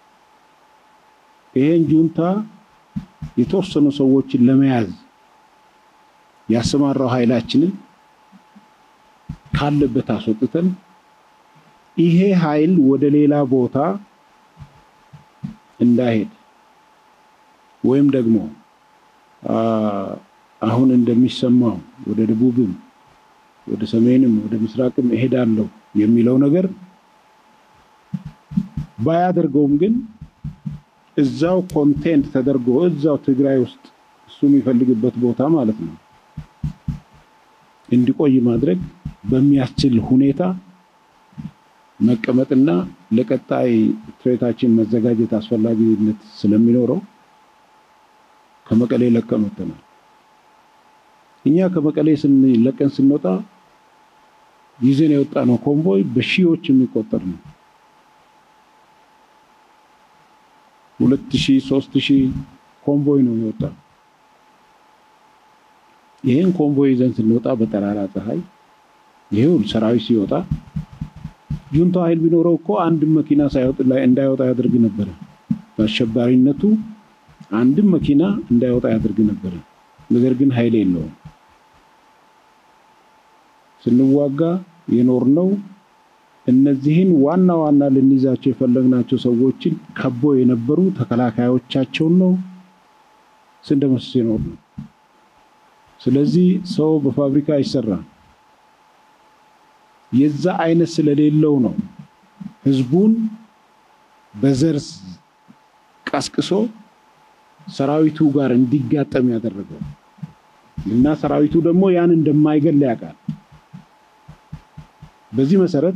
ይሄን ጁንታ የተወሰኑ ሰዎችን ለመያዝ ያሰማራው ኃይላችንን ካለበት አስወጥተን ይሄ ኃይል ወደ ሌላ ቦታ እንዳይሄድ ወይም ደግሞ አሁን እንደሚሰማው ወደ ደቡብም ወደ ሰሜንም ወደ ምስራቅም እሄዳለሁ የሚለው ነገር ባያደርገውም ግን እዛው ኮንቴንት ተደርጎ እዛው ትግራይ ውስጥ እሱ የሚፈልግበት ቦታ ማለት ነው እንዲቆይ ማድረግ በሚያስችል ሁኔታ መቀመጥና ለቀጣይ ትሬታችን መዘጋጀት አስፈላጊነት ስለሚኖረው ከመቀሌ ለቀን ወጥተናል። እኛ ከመቀሌ ለቀን ስንወጣ ይዘን የወጣ ነው ኮንቮይ በሺዎች የሚቆጠር ነው። ሁለት ሺህ ሶስት ሺህ ኮንቮይ ነው የወጣ። ይህን ኮንቮይ ይዘን ስንወጣ በጠራራ ፀሐይ ይሄው ሰራዊት ሲወጣ ጁንታ ኃይል ቢኖረው እኮ አንድም መኪና እንዳይወጣ ያደርግ ነበረ። በአሸባሪነቱ አንድም መኪና እንዳይወጣ ያደርግ ነበረ። ነገር ግን ኃይል የለውም። ስንዋጋ የኖርነው እነዚህን ዋና ዋና ልንይዛቸው የፈለግናቸው ሰዎችን ከቦ የነበሩ ተከላካዮቻቸውን ነው ስንደመስስ የኖር ነው። ስለዚህ ሰው በፋብሪካ አይሰራም። የዛ አይነት ስለሌለው ነው ህዝቡን በዘር ቀስቅሶ ሰራዊቱ ጋር እንዲጋጠም ያደረገው እና ሰራዊቱ ደግሞ ያን እንደማይገል ያውቃል። በዚህ መሰረት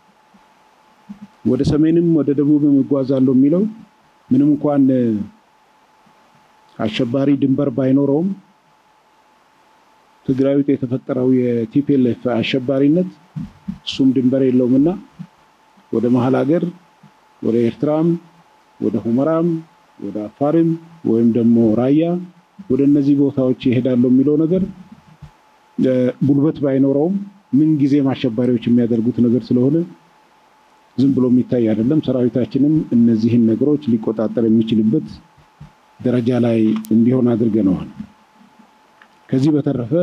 ወደ ሰሜንም ወደ ደቡብም እጓዛለሁ የሚለው ምንም እንኳን አሸባሪ ድንበር ባይኖረውም ትግራይ ውስጥ የተፈጠረው የቲፒኤልኤፍ አሸባሪነት እሱም ድንበር የለውም እና ወደ መሀል ሀገር ወደ ኤርትራም ወደ ሁመራም ወደ አፋርም ወይም ደግሞ ራያ ወደ እነዚህ ቦታዎች ይሄዳሉ የሚለው ነገር ጉልበት ባይኖረውም ምን ጊዜም አሸባሪዎች የሚያደርጉት ነገር ስለሆነ ዝም ብሎ የሚታይ አይደለም። ሰራዊታችንም እነዚህን ነገሮች ሊቆጣጠር የሚችልበት ደረጃ ላይ እንዲሆን አድርገነዋል። ከዚህ በተረፈ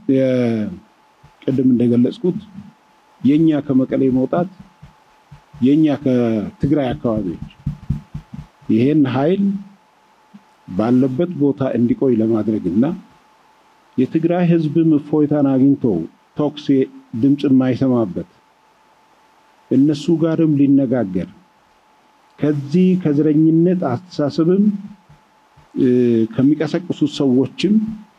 ቅድም እንደገለጽኩት የኛ ከመቀሌ መውጣት የኛ ከትግራይ አካባቢዎች ይሄን ኃይል ባለበት ቦታ እንዲቆይ ለማድረግ እና የትግራይ ሕዝብም እፎይታን አግኝቶ ቶክስ ድምፅ የማይሰማበት እነሱ ጋርም ሊነጋገር ከዚህ ከዘረኝነት አስተሳሰብም ከሚቀሰቅሱት ሰዎችም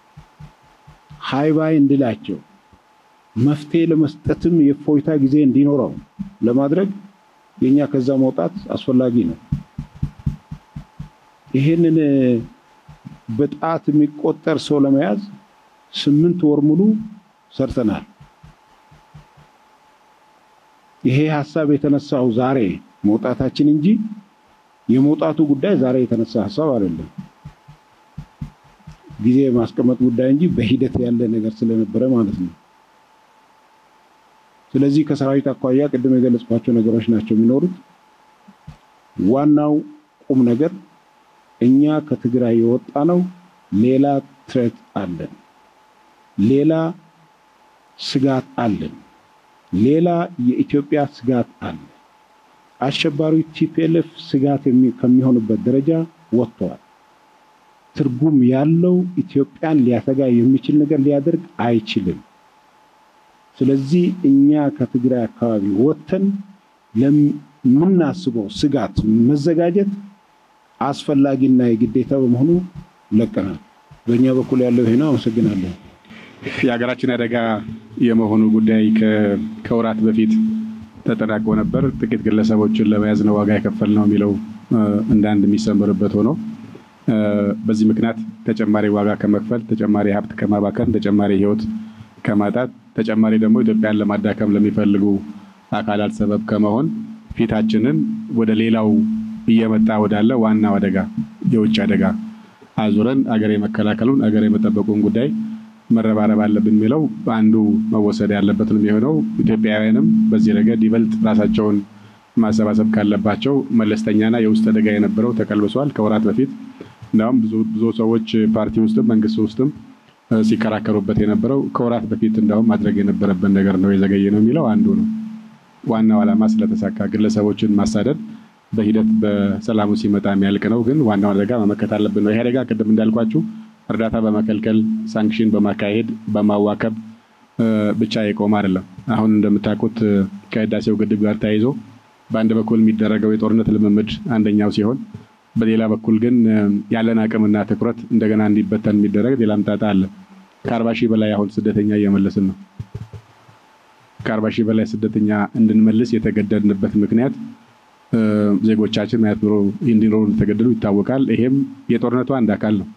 ሃይባይ እንድላቸው መፍትሄ ለመስጠትም የእፎይታ ጊዜ እንዲኖረው ለማድረግ የኛ ከዛ መውጣት አስፈላጊ ነው። ይህንን በጣት የሚቆጠር ሰው ለመያዝ ስምንት ወር ሙሉ ሰርተናል። ይሄ ሀሳብ የተነሳው ዛሬ መውጣታችን እንጂ የመውጣቱ ጉዳይ ዛሬ የተነሳ ሀሳብ አይደለም። ጊዜ የማስቀመጥ ጉዳይ እንጂ በሂደት ያለ ነገር ስለነበረ ማለት ነው። ስለዚህ ከሰራዊት አኳያ ቅድም የገለጽኳቸው ነገሮች ናቸው የሚኖሩት። ዋናው ቁም ነገር እኛ ከትግራይ የወጣ ነው። ሌላ ትሬት አለን፣ ሌላ ስጋት አለን፣ ሌላ የኢትዮጵያ ስጋት አለ። አሸባሪው ቲፒኤልኤፍ ስጋት ከሚሆንበት ደረጃ ወጥተዋል። ትርጉም ያለው ኢትዮጵያን ሊያሰጋ የሚችል ነገር ሊያደርግ አይችልም። ስለዚህ እኛ ከትግራይ አካባቢ ወጥተን ለምናስበው ስጋት መዘጋጀት አስፈላጊና የግዴታ በመሆኑ ለቀናል። በእኛ በኩል ያለው ይሄ ነው። አመሰግናለሁ። የሀገራችን አደጋ የመሆኑ ጉዳይ ከወራት በፊት ተጠናቆ ነበር። ጥቂት ግለሰቦችን ለመያዝ ነው ዋጋ የከፈል ነው የሚለው እንደ አንድ የሚሰምርበት ሆኖ በዚህ ምክንያት ተጨማሪ ዋጋ ከመክፈል ተጨማሪ ሀብት ከማባከን ተጨማሪ ሕይወት ከማጣት ተጨማሪ ደግሞ ኢትዮጵያን ለማዳከም ለሚፈልጉ አካላት ሰበብ ከመሆን ፊታችንን ወደ ሌላው እየመጣ ወዳለ ዋናው አደጋ የውጭ አደጋ አዙረን አገር የመከላከሉን አገር የመጠበቁን ጉዳይ መረባረብ አለብን የሚለው አንዱ መወሰድ ያለበት ነው የሚሆነው። ኢትዮጵያውያንም በዚህ ረገድ ይበልጥ ራሳቸውን ማሰባሰብ ካለባቸው መለስተኛና የውስጥ አደጋ የነበረው ተቀልብሷል። ከወራት በፊት እንዲሁም ብዙ ሰዎች ፓርቲ ውስጥም መንግስት ውስጥም ሲከራከሩበት የነበረው ከወራት በፊት እንዲሁም ማድረግ የነበረበት ነገር ነው የዘገየ ነው የሚለው አንዱ ነው። ዋናው ዓላማ ስለተሳካ ግለሰቦችን ማሳደድ በሂደት በሰላሙ ሲመጣ የሚያልቅ ነው። ግን ዋናው አደጋ መመከት አለብን ነው። ይሄ አደጋ ቅድም እንዳልኳችሁ እርዳታ በመከልከል ሳንክሽን በማካሄድ በማዋከብ ብቻ የቆመ አይደለም። አሁን እንደምታውቁት ከህዳሴው ግድብ ጋር ተያይዞ በአንድ በኩል የሚደረገው የጦርነት ልምምድ አንደኛው ሲሆን በሌላ በኩል ግን ያለን አቅምና ትኩረት እንደገና እንዲበተን የሚደረግ ሌላም ጣጣ አለ። ከአርባ ሺህ በላይ አሁን ስደተኛ እየመለስን ነው። ከአርባ ሺህ በላይ ስደተኛ እንድንመልስ የተገደድንበት ምክንያት ዜጎቻችን ማየት ኑሮ እንዲኖሩ እንደተገደዱ ይታወቃል። ይሄም የጦርነቱ አንድ አካል ነው።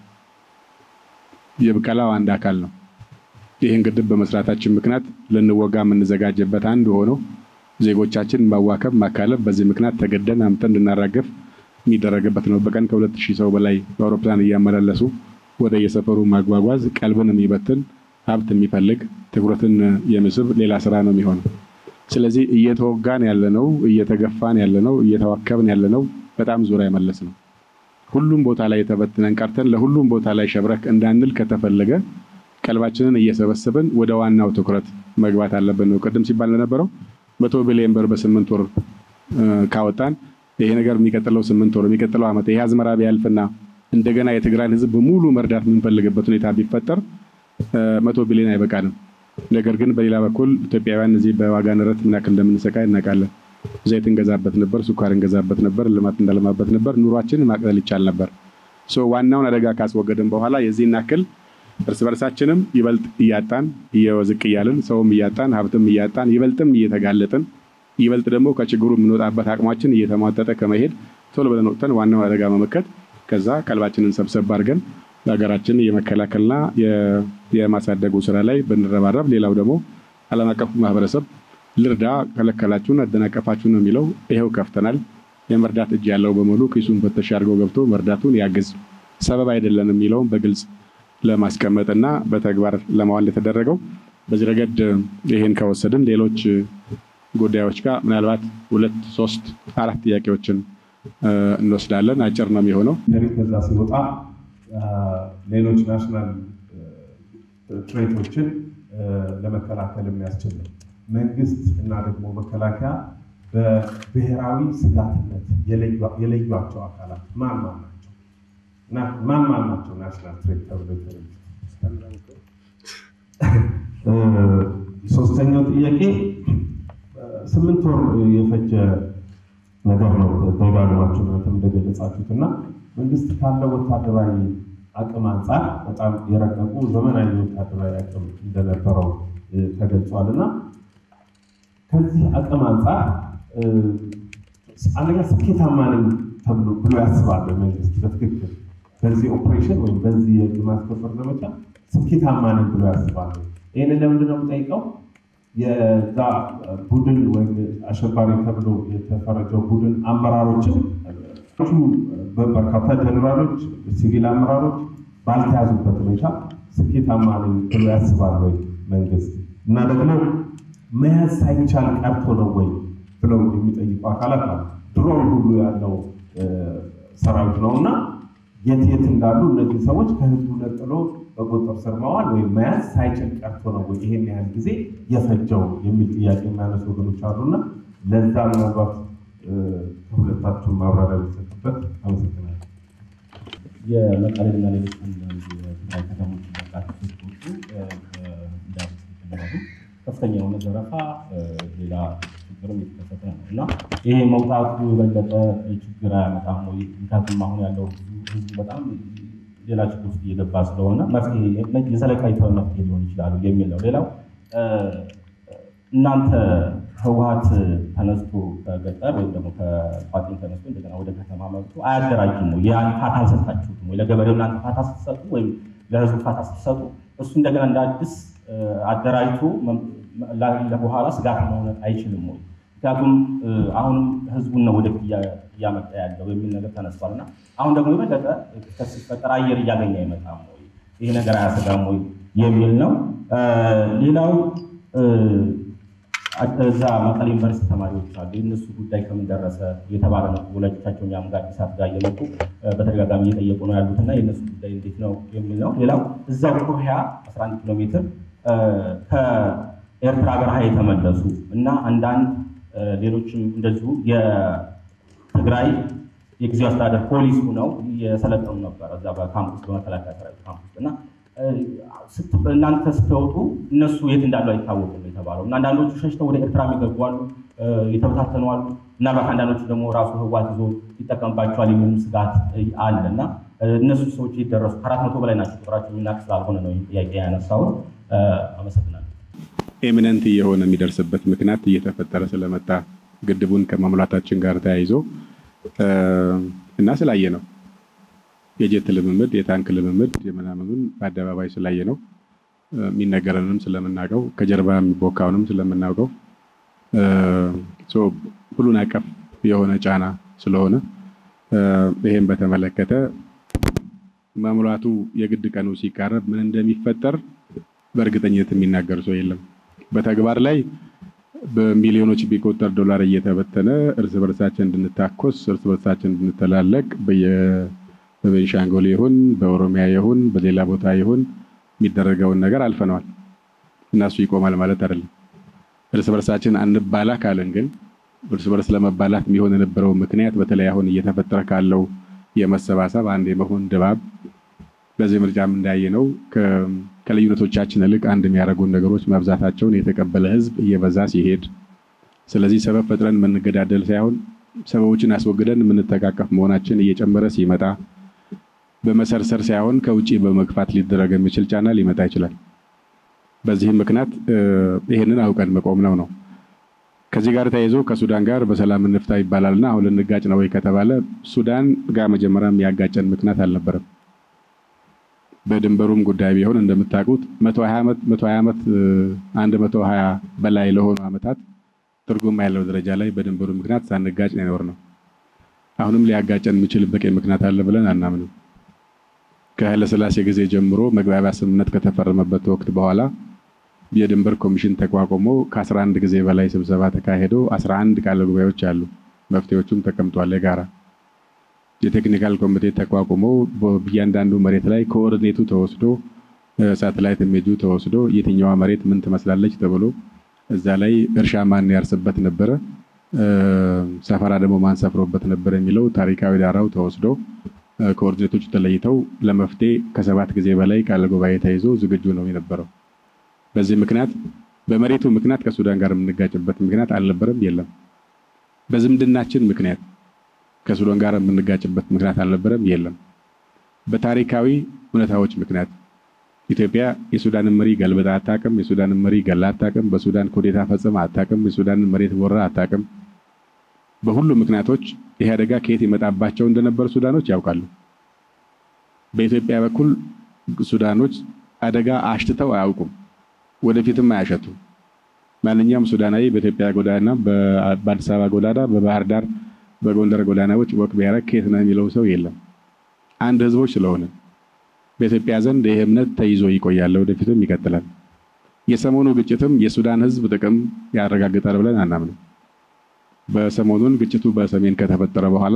የብቀላው አንድ አካል ነው። ይህን ግድብ በመስራታችን ምክንያት ልንወጋ የምንዘጋጅበት አንድ ሆኖ ዜጎቻችን ማዋከብ፣ ማካለብ በዚህ ምክንያት ተገደን አምጠን እንድናራገፍ የሚደረግበት ነው። በቀን ከሁለት ሺህ ሰው በላይ በአውሮፕላን እያመላለሱ ወደ የሰፈሩ ማጓጓዝ ቀልብን የሚበትን ሀብት የሚፈልግ ትኩረትን የሚስብ ሌላ ስራ ነው የሚሆነው። ስለዚህ እየተወጋን ያለነው እየተገፋን ያለነው እየተዋከብን ያለነው በጣም ዙሪያ መለስ ነው። ሁሉም ቦታ ላይ ተበትነን ቀርተን ለሁሉም ቦታ ላይ ሸብረክ እንዳንል ከተፈለገ ቀልባችንን እየሰበሰብን ወደ ዋናው ትኩረት መግባት አለብን ነው። ቅድም ሲባል እንደነበረው መቶ ቢሊዮን ብር በስምንት ወር ካወጣን ይሄ ነገር የሚቀጥለው ስምንት ወር የሚቀጥለው ዓመት ይሄ አዝመራ ቢያልፍና እንደገና የትግራይን ሕዝብ በሙሉ መርዳት የምንፈልግበት ሁኔታ ቢፈጠር መቶ ቢሊዮን አይበቃንም። ነገር ግን በሌላ በኩል ኢትዮጵያውያን እዚህ በዋጋ ንረት ምን ያክል እንደምንሰቃይ እናውቃለን። ዘይት እንገዛበት ነበር፣ ስኳር እንገዛበት ነበር፣ ልማት እንዳለማበት ነበር። ኑሯችን ማቅለል ይቻል ነበር። ዋናውን አደጋ ካስወገድን በኋላ የዚህን ያክል እርስ በርሳችንም ይበልጥ እያጣን እየወዝቅ እያልን ሰውም እያጣን ሀብትም እያጣን ይበልጥም እየተጋለጥን ይበልጥ ደግሞ ከችግሩ የምንወጣበት አቅማችን እየተሟጠጠ ከመሄድ ቶሎ ብለን ወጥተን ዋናውን አደጋ መመከት ከዛ ቀልባችንን ሰብሰብ አድርገን ለሀገራችን የመከላከልና የማሳደጉ ስራ ላይ ብንረባረብ፣ ሌላው ደግሞ ዓለም አቀፉ ማህበረሰብ ልርዳ ከለከላችሁን አደናቀፋችሁ ነው የሚለው። ይኸው ከፍተናል። የመርዳት እጅ ያለው በሙሉ ኪሱን ፈተሽ አድርጎ ገብቶ መርዳቱን ያግዝ። ሰበብ አይደለም የሚለውን በግልጽ ለማስቀመጥና በተግባር ለማዋል የተደረገው በዚህ ረገድ ይህን ከወሰድን ሌሎች ጉዳዮች ጋር ምናልባት ሁለት ሶስት አራት ጥያቄዎችን እንወስዳለን። አጭር ነው የሚሆነው። ከዛ ሲወጣ ሌሎች ናሽናል ትሬቶችን ለመከላከል የሚያስችል ነው። መንግስት እና ደግሞ መከላከያ በብሔራዊ ስጋትነት የለዩቸው አካላት ማን ማን ናቸው? ማን ማን ናቸው? ናሽናል ትሬት ተብሎ ሶስተኛው ጥያቄ ስምንት ወር የፈጀ ነገር ነው። ደጋግማችሁ እናንተም እንደገለጻችሁት እና መንግስት ካለው ወታደራዊ አቅም አንጻር በጣም የረቀቁ ዘመናዊ ወታደራዊ አቅም እንደነበረው ተገልጿል እና ከዚህ አቅም አንጻር አንደኛ ስኬታማ ነኝ ተብሎ ብሎ ያስባል መንግስት በትክክል በዚህ ኦፕሬሽን ወይም በዚህ የህግ ማስከበር ዘመቻ ስኬታማ ነኝ ብሎ ያስባል። ይህንን ለምንድን ነው የምጠይቀው? የዛ ቡድን ወይም አሸባሪ ተብሎ የተፈረጀው ቡድን አመራሮችን በርካታ ጀኔራሎች፣ ሲቪል አመራሮች ባልተያዙበት ሁኔታ ስኬታማ ነኝ ብሎ ያስባል ወይ መንግስት? እና ደግሞ መያዝ ሳይቻል ቀርቶ ነው ወይ ብለው የሚጠይቁ አካላት አሉ። ድሮን ሁሉ ያለው ሰራዊት ነው እና የት የት እንዳሉ እነዚህ ሰዎች ከህዝቡ ነጥሎ በቁጥጥር ስር መዋል ወይም መያዝ ሳይችል ቀርቶ ነው ወይ ይሄን ያህል ጊዜ የፈጀው የሚል ጥያቄ የሚያነሱ ወገኖች አሉና ለዛ ምናልባት ከሁለታችሁ ማብራሪያ ቢሰጡበት አመሰግናለሁ። የመቀሌና ሌሎች አንዳንድ የትግራይ ከተሞች መቃት እንዳሉ ከፍተኛ የሆነ ዘረፋ፣ ሌላ ችግርም የተከሰተ ነው እና ይሄ መውጣቱ የበለጠ ችግር አያመጣም ወይ? ምክንያቱም አሁን ያለው ህዝቡ በጣም ሌላ ችግር ውስጥ እየገባ ስለሆነ መፍትሄ የዘለቃዊታዊ መፍትሄ ሊሆን ይችላሉ የሚል ነው። ሌላው እናንተ ህወሀት ተነስቶ ከገጠር ወይም ደግሞ ከቋጥኝ ተነስቶ እንደገና ወደ ከተማ መጥቶ አያደራጅም ወይ? ያን ፋታ አልሰጣችሁትም ወይ? ለገበሬው እናንተ ፋታ ስትሰጡ ወይም ለህዝቡ ፋታ ስትሰጡ እሱ እንደገና እንደ አዲስ አደራጅቶ በኋላ ስጋት መሆን አይችልም ወይ? ምክንያቱም አሁንም ህዝቡን ነው ወደፊት እያመጣ ያለው የሚል ነገር ተነስቷል እና አሁን ደግሞ የበለጠ ክስተት ሲፈጠር አየር እያገኘ አይመጣም ወይ? ይህ ነገር አያሰጋም ወይ የሚል ነው። ሌላው እዛ መቀሌ ዩኒቨርሲቲ ተማሪዎች አሉ። የእነሱ ጉዳይ ከምን ደረሰ የተባለ ነው። ወላጆቻቸው እኛም ጋር አዲስ አበባ እየመጡ በተደጋጋሚ እየጠየቁ ነው ያሉት እና የእነሱ ጉዳይ እንዴት ነው የሚል ነው። ሌላው እዛው ኮህያ 11 ኪሎ ሜትር ከኤርትራ በረሃ የተመለሱ እና አንዳንድ ሌሎችም እንደዚሁ የትግራይ የጊዜው አስተዳደር ፖሊስ ሆነው የሰለጠኑ ነበር እዛ በካምፕስ በመከላከያ ሰራዊት ካምፕስ እና እናንተ ስትወጡ እነሱ የት እንዳሉ አይታወቅም የተባለው እና አንዳንዶቹ ሸሽተው ወደ ኤርትራ የሚገቡ አሉ፣ የተበታተኑ አሉ። ምናልባት አንዳንዶቹ ደግሞ ራሱ ህዋት ይዞ ይጠቀምባቸዋል የሚልም ስጋት አለ እና እነሱ ሰዎች የደረሱ ከአራት መቶ በላይ ናቸው። ቁጥራቸው የሚናቅ ስላልሆነ ነው ጥያቄ ያነሳውን። አመሰግናለሁ። ኤሚነንት እየሆነ የሚደርስበት ምክንያት እየተፈጠረ ስለመጣ ግድቡን ከማሙላታችን ጋር ተያይዞ እና ስላየ ነው የጀት ልምምድ የታንክ ልምምድ የምናምኑን በአደባባይ ስላየ ነው የሚነገረንም ስለምናውቀው ከጀርባ የሚቦካውንም ስለምናውቀው ሁሉን አቀፍ የሆነ ጫና ስለሆነ ይሄን በተመለከተ መሙላቱ የግድ ቀኑ ሲቃረብ ምን እንደሚፈጠር በእርግጠኝነት የሚናገር ሰው የለም። በተግባር ላይ በሚሊዮኖች ቢቆጠር ዶላር እየተበተነ እርስ በርሳችን እንድንታኮስ እርስ በርሳችን እንድንተላለቅ በቤንሻንጉል ይሁን በኦሮሚያ ይሁን በሌላ ቦታ ይሁን የሚደረገውን ነገር አልፈነዋል እና እሱ ይቆማል ማለት አይደለም። እርስ በርሳችን አንባላ ካለን ግን እርስ በርስ ለመባላት የሚሆን የነበረው ምክንያት በተለይ አሁን እየተፈጠረ ካለው የመሰባሰብ አንድ የመሆን ድባብ በዚህ ምርጫም እንዳየነው ከልዩነቶቻችን ይልቅ አንድ የሚያደርጉን ነገሮች መብዛታቸውን የተቀበለ ሕዝብ እየበዛ ሲሄድ፣ ስለዚህ ሰበብ ፈጥረን የምንገዳደል ሳይሆን ሰበቦችን አስወግደን የምንተቃቀፍ መሆናችን እየጨመረ ሲመጣ በመሰርሰር ሳይሆን ከውጭ በመግፋት ሊደረግ የሚችል ጫና ሊመጣ ይችላል። በዚህም ምክንያት ይህንን አውቀን መቆም ነው ነው። ከዚህ ጋር ተያይዞ ከሱዳን ጋር በሰላም እንፍታ ይባላልና አሁን ልንጋጭ ነው ወይ ከተባለ ሱዳን ጋር መጀመሪያም ያጋጨን ምክንያት አልነበረም። በድንበሩም ጉዳይ ቢሆን እንደምታውቁት መቶ ሀያ ዓመት አንድ መቶ ሀያ በላይ ለሆኑ ዓመታት ትርጉም ያለው ደረጃ ላይ በድንበሩ ምክንያት ሳንጋጭ ነው የኖር ነው። አሁንም ሊያጋጨን የሚችል በቂ ምክንያት አለ ብለን አናምንም። ከኃይለሥላሴ ጊዜ ጀምሮ መግባቢያ ስምምነት ከተፈረመበት ወቅት በኋላ የድንበር ኮሚሽን ተቋቁሞ ከ11 ጊዜ በላይ ስብሰባ ተካሄዶ 11 ቃለ ጉባኤዎች አሉ። መፍትሄዎቹም ተቀምጧል። የጋራ የቴክኒካል ኮሚቴ ተቋቁሞ በእያንዳንዱ መሬት ላይ ኮኦርዲኔቱ ተወስዶ ሳተላይት ኢሜጁ ተወስዶ የትኛዋ መሬት ምን ትመስላለች ተብሎ እዛ ላይ እርሻ ማን ያርስበት ነበረ፣ ሰፈራ ደግሞ ማን ሰፍሮበት ነበር የሚለው ታሪካዊ ዳራው ተወስዶ ኮኦርዲኔቶቹ ተለይተው ለመፍትሄ ከሰባት ጊዜ በላይ ቃለ ጉባኤ ተይዞ ዝግጁ ነው የነበረው። በዚህ ምክንያት በመሬቱ ምክንያት ከሱዳን ጋር የምንጋጭበት ምክንያት አልነበረም፣ የለም። በዝምድናችን ምክንያት ከሱዳን ጋር የምንጋጭበት ምክንያት አልነበረም፣ የለም። በታሪካዊ እውነታዎች ምክንያት ኢትዮጵያ የሱዳንን መሪ ገልብጣ አታቅም። የሱዳንን መሪ ገላ አታቅም። በሱዳን ኩዴታ ፈጽማ አታቅም። የሱዳንን መሬት ወራ አታቅም። በሁሉ ምክንያቶች ይሄ አደጋ ከየት ይመጣባቸው እንደነበር ሱዳኖች ያውቃሉ። በኢትዮጵያ በኩል ሱዳኖች አደጋ አሽትተው አያውቁም፣ ወደፊትም አያሸቱ። ማንኛውም ሱዳናዊ በኢትዮጵያ ጎዳና፣ በአዲስ አበባ ጎዳና፣ በባህር ዳር፣ በጎንደር ጎዳናዎች ወቅ ቢያደርግ ከየት ነው የሚለው ሰው የለም። አንድ ህዝቦች ስለሆነ በኢትዮጵያ ዘንድ ይህ እምነት ተይዞ ይቆያል፣ ወደፊትም ይቀጥላል። የሰሞኑ ግጭትም የሱዳን ህዝብ ጥቅም ያረጋግጣል ብለን አናምንም። በሰሞኑን ግጭቱ በሰሜን ከተፈጠረ በኋላ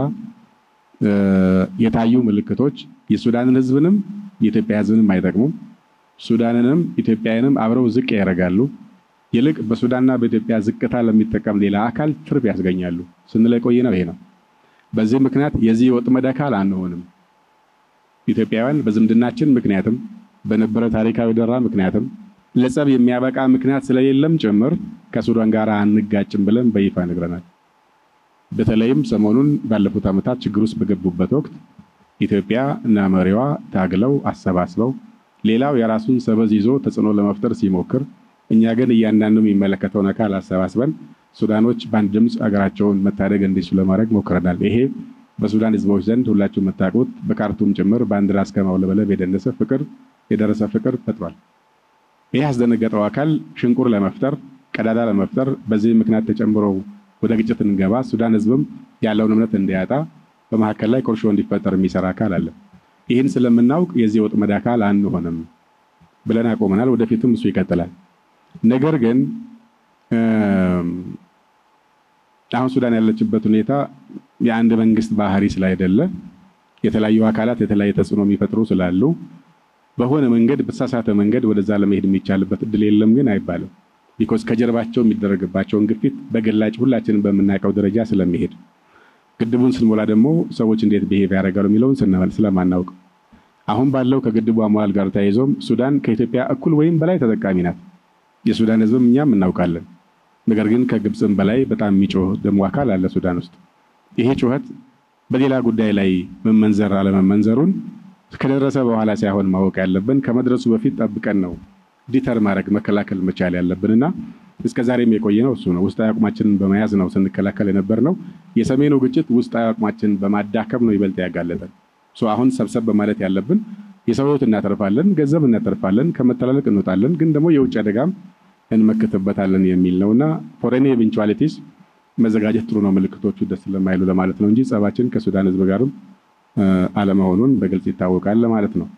የታዩ ምልክቶች የሱዳንን ህዝብንም የኢትዮጵያ ህዝብንም አይጠቅሙም። ሱዳንንም ኢትዮጵያንም አብረው ዝቅ ያደርጋሉ። ይልቅ በሱዳንና በኢትዮጵያ ዝቅታ ለሚጠቀም ሌላ አካል ትርፍ ያስገኛሉ ስንል የቆየ ነው። ይሄ ነው። በዚህ ምክንያት የዚህ ወጥመድ አካል አንሆንም። ኢትዮጵያውያን በዝምድናችን ምክንያትም በነበረ ታሪካዊ ደራ ምክንያትም ለጸብ የሚያበቃ ምክንያት ስለሌለም ጭምር ከሱዳን ጋር አንጋጭም ብለን በይፋ ነግረናል። በተለይም ሰሞኑን ባለፉት ዓመታት ችግር ውስጥ በገቡበት ወቅት ኢትዮጵያ እና መሪዋ ታግለው አሰባስበው ሌላው የራሱን ሰበዝ ይዞ ተጽዕኖ ለመፍጠር ሲሞክር፣ እኛ ግን እያንዳንዱ የሚመለከተውን አካል አሰባስበን ሱዳኖች በአንድ ድምፅ ሀገራቸውን መታደግ እንዲችሉ ለማድረግ ሞክረናል። ይሄ በሱዳን ህዝቦች ዘንድ ሁላችሁ የምታውቁት በካርቱም ጭምር ባንዲራ እስከ ማውለበለብ የደረሰ ፍቅር የደረሰ ፍቅር ፈጥሯል። ይህ ያስደነገጠው አካል ሽንቁር ለመፍጠር ቀዳዳ ለመፍጠር በዚህ ምክንያት ተጨምሮ ወደ ግጭት እንገባ ሱዳን ህዝብም ያለውን እምነት እንዲያጣ በመካከል ላይ ቁርሾ እንዲፈጠር የሚሰራ አካል አለ። ይህን ስለምናውቅ የዚህ ወጥመድ አካል አንሆንም ብለን አቆመናል። ወደፊትም እሱ ይቀጥላል። ነገር ግን አሁን ሱዳን ያለችበት ሁኔታ የአንድ መንግስት ባህሪ ስላይደለ የተለያዩ አካላት የተለያየ ተጽዕኖ የሚፈጥሩ ስላሉ በሆነ መንገድ በተሳሳተ መንገድ ወደዛ ለመሄድ የሚቻልበት እድል የለም ግን አይባልም። ቢኮዝ ከጀርባቸው የሚደረግባቸውን ግፊት በግላጭ ሁላችንም በምናውቀው ደረጃ ስለሚሄድ ግድቡን ስንሞላ ደግሞ ሰዎች እንዴት ብሄቭ ያደርጋሉ የሚለውን ስለማናውቅ አሁን ባለው ከግድቡ አሞላል ጋር ተያይዞም ሱዳን ከኢትዮጵያ እኩል ወይም በላይ ተጠቃሚ ናት። የሱዳን ህዝብም እኛም እናውቃለን። ነገር ግን ከግብፅም በላይ በጣም የሚጮህ ደግሞ አካል አለ ሱዳን ውስጥ። ይሄ ጩኸት በሌላ ጉዳይ ላይ መመንዘር አለመመንዘሩን ከደረሰ በኋላ ሳይሆን ማወቅ ያለብን ከመድረሱ በፊት ጠብቀን ነው ዲተር ማድረግ መከላከል መቻል ያለብንና እስከ ዛሬም የቆየ ነው እሱ ነው። ውስጣዊ አቅማችንን በመያዝ ነው ስንከላከል የነበር ነው። የሰሜኑ ግጭት ውስጣዊ አቅማችንን በማዳከም ነው ይበልጥ ያጋለጠን። አሁን ሰብሰብ በማለት ያለብን የሰው ህይወት እናተርፋለን፣ ገንዘብ እናተርፋለን፣ ከመተላለቅ እንወጣለን፣ ግን ደግሞ የውጭ አደጋም እንመክትበታለን የሚል ነውና ፎሬን ኤቨንቹዋሊቲስ መዘጋጀት ጥሩ ነው። ምልክቶቹ ደስ ስለማይሉ ለማለት ነው እንጂ ጸባችን ከሱዳን ህዝብ ጋርም አለመሆኑን በግልጽ ይታወቃል ለማለት ነው።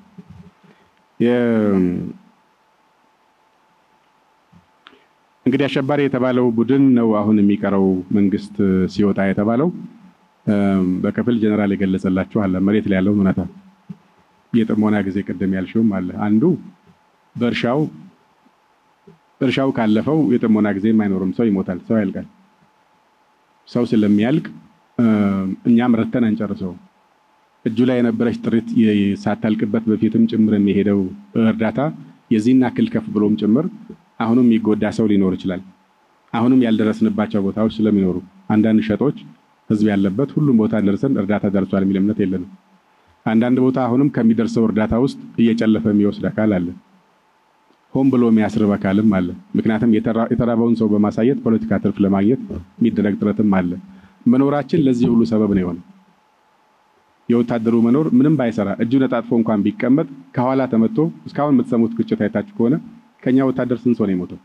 እንግዲህ አሸባሪ የተባለው ቡድን ነው አሁን የሚቀረው መንግስት ሲወጣ የተባለው በከፊል ጀነራል የገለጸላችሁ አለ። መሬት ላይ ያለውን እውነታ የጥሞና ጊዜ ቅድም ያልሽውም አለ። አንዱ በእርሻው እርሻው ካለፈው የጥሞና ጊዜም አይኖርም። ሰው ይሞታል፣ ሰው ያልቃል። ሰው ስለሚያልቅ እኛም ረተን አንጨርሰው። እጁ ላይ የነበረች ጥሪት ሳታልቅበት በፊትም ጭምር የሚሄደው እርዳታ የዚህን ያክል ከፍ ብሎም ጭምር አሁንም የሚጎዳ ሰው ሊኖር ይችላል። አሁንም ያልደረስንባቸው ቦታዎች ስለሚኖሩ አንዳንድ ሸጦች ህዝብ ያለበት ሁሉም ቦታ ደርሰን እርዳታ ደርሷል የሚል እምነት የለንም። አንዳንድ ቦታ አሁንም ከሚደርሰው እርዳታ ውስጥ እየጨለፈ የሚወስድ አካል አለ። ሆን ብሎ የሚያስርብ አካልም አለ። ምክንያቱም የተራበውን ሰው በማሳየት ፖለቲካ ትርፍ ለማግኘት የሚደረግ ጥረትም አለ። መኖራችን ለዚህ ሁሉ ሰበብ ነው የሆነው። የወታደሩ መኖር ምንም ባይሰራ እጁን ነጣጥፎ እንኳን ቢቀመጥ ከኋላ ተመቶ እስካሁን የምትሰሙት ግጭት አይታችሁ ከሆነ ከኛ ወታደር ስንት ሰው ነው የሞተው?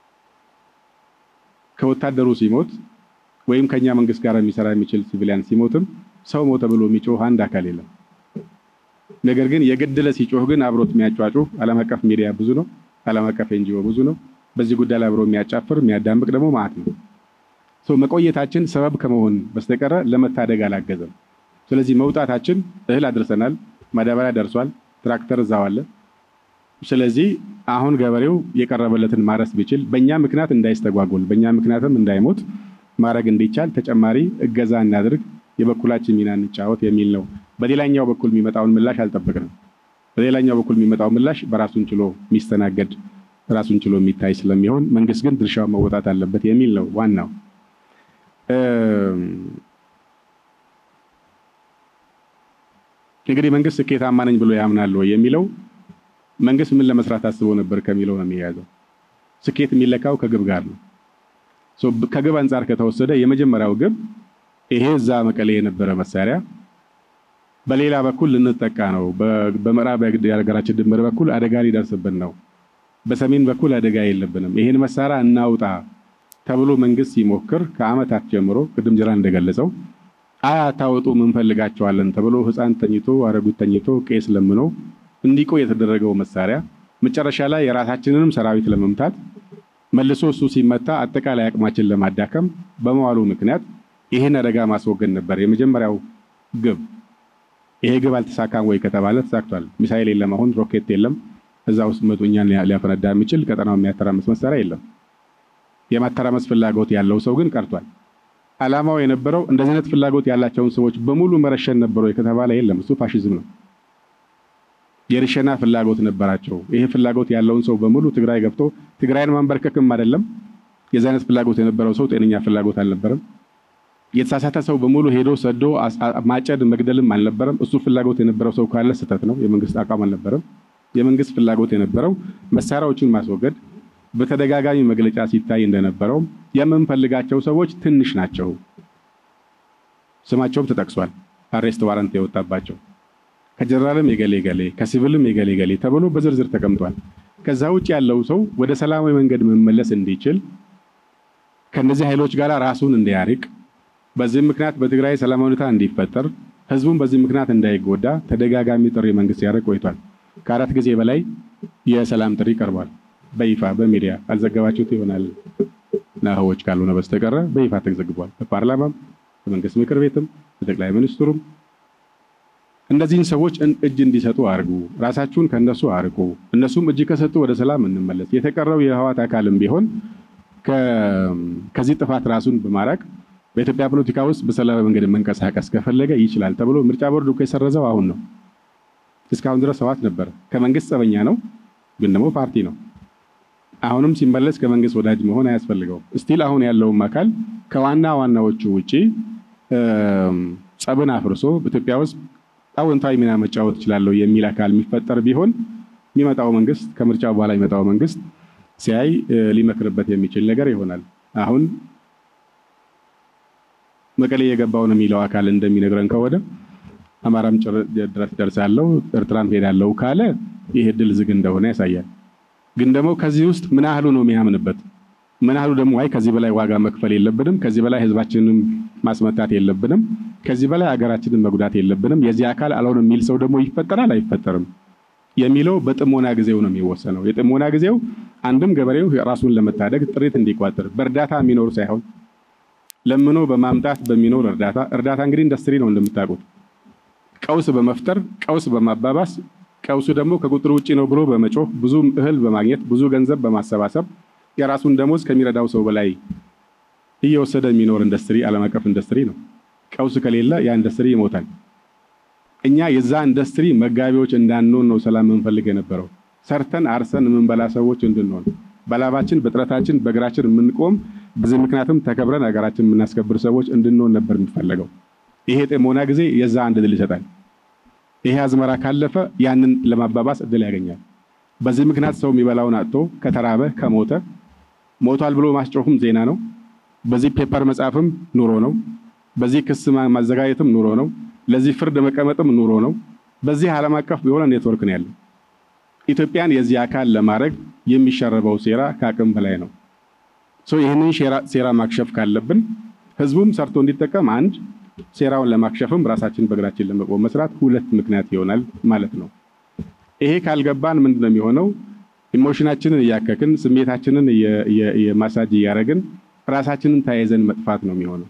ከወታደሩ ሲሞት ወይም ከኛ መንግስት ጋር የሚሰራ የሚችል ሲቪሊያን ሲሞትም ሰው ሞተ ብሎ የሚጮህ አንድ አካል የለም። ነገር ግን የገደለ ሲጮህ ግን አብሮት የሚያጫጩህ ዓለም አቀፍ ሚዲያ ብዙ ነው። ዓለም አቀፍ ኤንጂኦ ብዙ ነው። በዚህ ጉዳይ ላይ አብሮ የሚያጫፍር የሚያዳምቅ ደግሞ ማለት ነው። መቆየታችን ሰበብ ከመሆን በስተቀረ ለመታደግ አላገዘም። ስለዚህ መውጣታችን እህል አድርሰናል፣ ማዳበሪያ ደርሷል፣ ትራክተር እዛው አለ። ስለዚህ አሁን ገበሬው የቀረበለትን ማረስ ቢችል በእኛ ምክንያት እንዳይስተጓጎል በእኛ ምክንያትም እንዳይሞት ማድረግ እንዲቻል ተጨማሪ እገዛ እናድርግ፣ የበኩላችን ሚና እንጫወት የሚል ነው። በሌላኛው በኩል የሚመጣውን ምላሽ አልጠበቅንም። በሌላኛው በኩል የሚመጣው ምላሽ በራሱን ችሎ የሚስተናገድ ራሱን ችሎ የሚታይ ስለሚሆን መንግስት ግን ድርሻውን መወጣት አለበት የሚል ነው ዋናው። እንግዲህ መንግስት ስኬታማ ነኝ ብሎ ያምናል ወይ የሚለው መንግስት ምን ለመስራት አስቦ ነበር ከሚለው ነው የሚያያዘው። ስኬት የሚለካው ከግብ ጋር ነው። ከግብ አንጻር ከተወሰደ የመጀመሪያው ግብ ይሄ እዛ መቀሌ የነበረ መሳሪያ በሌላ በኩል ልንጠቃ ነው። በምዕራብ የሀገራችን ድንበር በኩል አደጋ ሊደርስብን ነው። በሰሜን በኩል አደጋ የለብንም። ይሄን መሳሪያ እናውጣ ተብሎ መንግስት ሲሞክር ከአመታት ጀምሮ ቅድም ጅራ እንደገለጸው አይ አታወጡ እንፈልጋቸዋለን ተብሎ ህፃን ተኝቶ አረጉት ተኝቶ ቄስ ለምኖ እንዲቆይ የተደረገው መሳሪያ መጨረሻ ላይ የራሳችንንም ሰራዊት ለመምታት መልሶ እሱ ሲመታ አጠቃላይ አቅማችን ለማዳከም በመዋሉ ምክንያት ይህን አደጋ ማስወገድ ነበር የመጀመሪያው ግብ። ይሄ ግብ አልተሳካም ወይ ከተባለ ተሳክቷል። ሚሳይል የለም፣ አሁን ሮኬት የለም። እዛ ውስጥ መቶ እኛን ሊያፈነዳ የሚችል ቀጠናው የሚያተራመስ መሳሪያ የለም። የማተራመስ ፍላጎት ያለው ሰው ግን ቀርቷል። አላማው የነበረው እንደዚህ አይነት ፍላጎት ያላቸውን ሰዎች በሙሉ መረሸን ነበረ ከተባለ የለም፣ እሱ ፋሽዝም ነው። የርሸና ፍላጎት ነበራቸው። ይሄ ፍላጎት ያለውን ሰው በሙሉ ትግራይ ገብቶ ትግራይን ማንበርከክም አይደለም። የዚህ አይነት ፍላጎት የነበረው ሰው ጤነኛ ፍላጎት አልነበረም። የተሳሳተ ሰው በሙሉ ሄዶ ሰዶ ማጨድ መግደልም አልነበረም። እሱ ፍላጎት የነበረው ሰው ካለ ስህተት ነው። የመንግስት አቋም አልነበረም። የመንግስት ፍላጎት የነበረው መሳሪያዎቹን ማስወገድ፣ በተደጋጋሚ መግለጫ ሲታይ እንደነበረው የምንፈልጋቸው ሰዎች ትንሽ ናቸው። ስማቸውም ተጠቅሷል። አሬስት ዋረንት የወጣባቸው ከጀነራልም የገሌ ገሌ ከሲቪልም የገሌ ገሌ ተብሎ በዝርዝር ተቀምጧል። ከዛ ውጭ ያለው ሰው ወደ ሰላማዊ መንገድ መመለስ እንዲችል ከነዚህ ኃይሎች ጋር ራሱን እንዲያርቅ በዚህ ምክንያት በትግራይ ሰላማዊ ሁኔታ እንዲፈጠር ህዝቡን በዚህ ምክንያት እንዳይጎዳ ተደጋጋሚ ጥሪ መንግስት ያደርግ ቆይቷል። ከአራት ጊዜ በላይ የሰላም ጥሪ ቀርቧል። በይፋ በሚዲያ አልዘገባችሁት ይሆናል ናህዎች ካልሆነ በስተቀረ በይፋ ተዘግቧል። በፓርላማም በመንግስት ምክር ቤትም በጠቅላይ ሚኒስትሩም እነዚህን ሰዎች እጅ እንዲሰጡ አድርጉ፣ ራሳችሁን ከነሱ አርቁ፣ እነሱም እጅ ከሰጡ ወደ ሰላም እንመለስ። የተቀረው የህዋት አካልም ቢሆን ከዚህ ጥፋት ራሱን በማራቅ በኢትዮጵያ ፖለቲካ ውስጥ በሰላማዊ መንገድ መንቀሳቀስ ከፈለገ ይችላል ተብሎ ምርጫ ቦርድ እኮ የሰረዘው አሁን ነው። እስካሁን ድረስ ህወሓት ነበረ። ከመንግስት ጸበኛ ነው፣ ግን ደግሞ ፓርቲ ነው። አሁንም ሲመለስ ከመንግስት ወዳጅ መሆን አያስፈልገውም። እስቲል አሁን ያለውም አካል ከዋና ዋናዎቹ ውጪ ጸብን አፍርሶ በኢትዮጵያ ውስጥ አዎንታዊ ሚና መጫወት እችላለሁ የሚል አካል የሚፈጠር ቢሆን የሚመጣው መንግስት ከምርጫ በኋላ የሚመጣው መንግስት ሲያይ ሊመክርበት የሚችል ነገር ይሆናል። አሁን መቀሌ የገባው ነው የሚለው አካል እንደሚነግረን ከወደ አማራም ድረስ ደርሳለሁ ኤርትራን ሄዳለሁ ካለ ይህ እድል ዝግ እንደሆነ ያሳያል። ግን ደግሞ ከዚህ ውስጥ ምን ያህሉ ነው የሚያምንበት? ምን ያህሉ ደግሞ አይ ከዚህ በላይ ዋጋ መክፈል የለብንም፣ ከዚህ በላይ ህዝባችንን ማስመታት የለብንም፣ ከዚህ በላይ ሀገራችንን መጉዳት የለብንም፣ የዚህ አካል አልሆንም የሚል ሰው ደግሞ ይፈጠራል አይፈጠርም የሚለው በጥሞና ጊዜው ነው የሚወሰነው። የጥሞና ጊዜው አንድም ገበሬው ራሱን ለመታደግ ጥሪት እንዲቋጥር በእርዳታ የሚኖር ሳይሆን ለምኖ በማምጣት በሚኖር እርዳታ እርዳታ እንግዲህ ኢንዱስትሪ ነው እንደምታውቁት ቀውስ በመፍጠር ቀውስ በማባባስ ቀውሱ ደግሞ ከቁጥር ውጭ ነው ብሎ በመጮህ ብዙ እህል በማግኘት ብዙ ገንዘብ በማሰባሰብ የራሱን ደሞዝ ከሚረዳው ሰው በላይ እየወሰደ የሚኖር ኢንዱስትሪ ዓለም አቀፍ ኢንዱስትሪ ነው። ቀውስ ከሌለ ያ ኢንዱስትሪ ይሞታል። እኛ የዛ ኢንዱስትሪ መጋቢዎች እንዳንሆን ነው ሰላም የምንፈልግ የነበረው። ሰርተን አርሰን የምንበላ ሰዎች እንድንሆን በላባችን በጥረታችን በእግራችን የምንቆም በዚህ ምክንያትም ተከብረን ሀገራችን የምናስከብር ሰዎች እንድንሆን ነበር የሚፈለገው። ይሄ ጥሞና ጊዜ የዛ አንድ ድል ይሰጣል። ይሄ አዝመራ ካለፈ ያንን ለማባባስ እድል ያገኛል። በዚህ ምክንያት ሰው የሚበላውን አጥቶ ከተራበ ከሞተ ሞቷል ብሎ ማስጮህም ዜና ነው። በዚህ ፔፐር መጻፍም ኑሮ ነው። በዚህ ክስ ማዘጋጀትም ኑሮ ነው። ለዚህ ፍርድ መቀመጥም ኑሮ ነው። በዚህ ዓለም አቀፍ የሆነ ኔትወርክ ነው ያለው። ኢትዮጵያን የዚህ አካል ለማድረግ የሚሸረበው ሴራ ከአቅም በላይ ነው። ይህንን ሴራ ማክሸፍ ካለብን ህዝቡም ሰርቶ እንዲጠቀም አንድ ሴራውን ለማክሸፍም ራሳችን በእግራችን ለመቆም መስራት ሁለት ምክንያት ይሆናል ማለት ነው። ይሄ ካልገባን ምንድን ነው የሚሆነው? ኢሞሽናችንን እያከክን ስሜታችንን የማሳጅ እያደረግን ራሳችንን ተያይዘን መጥፋት ነው የሚሆነው።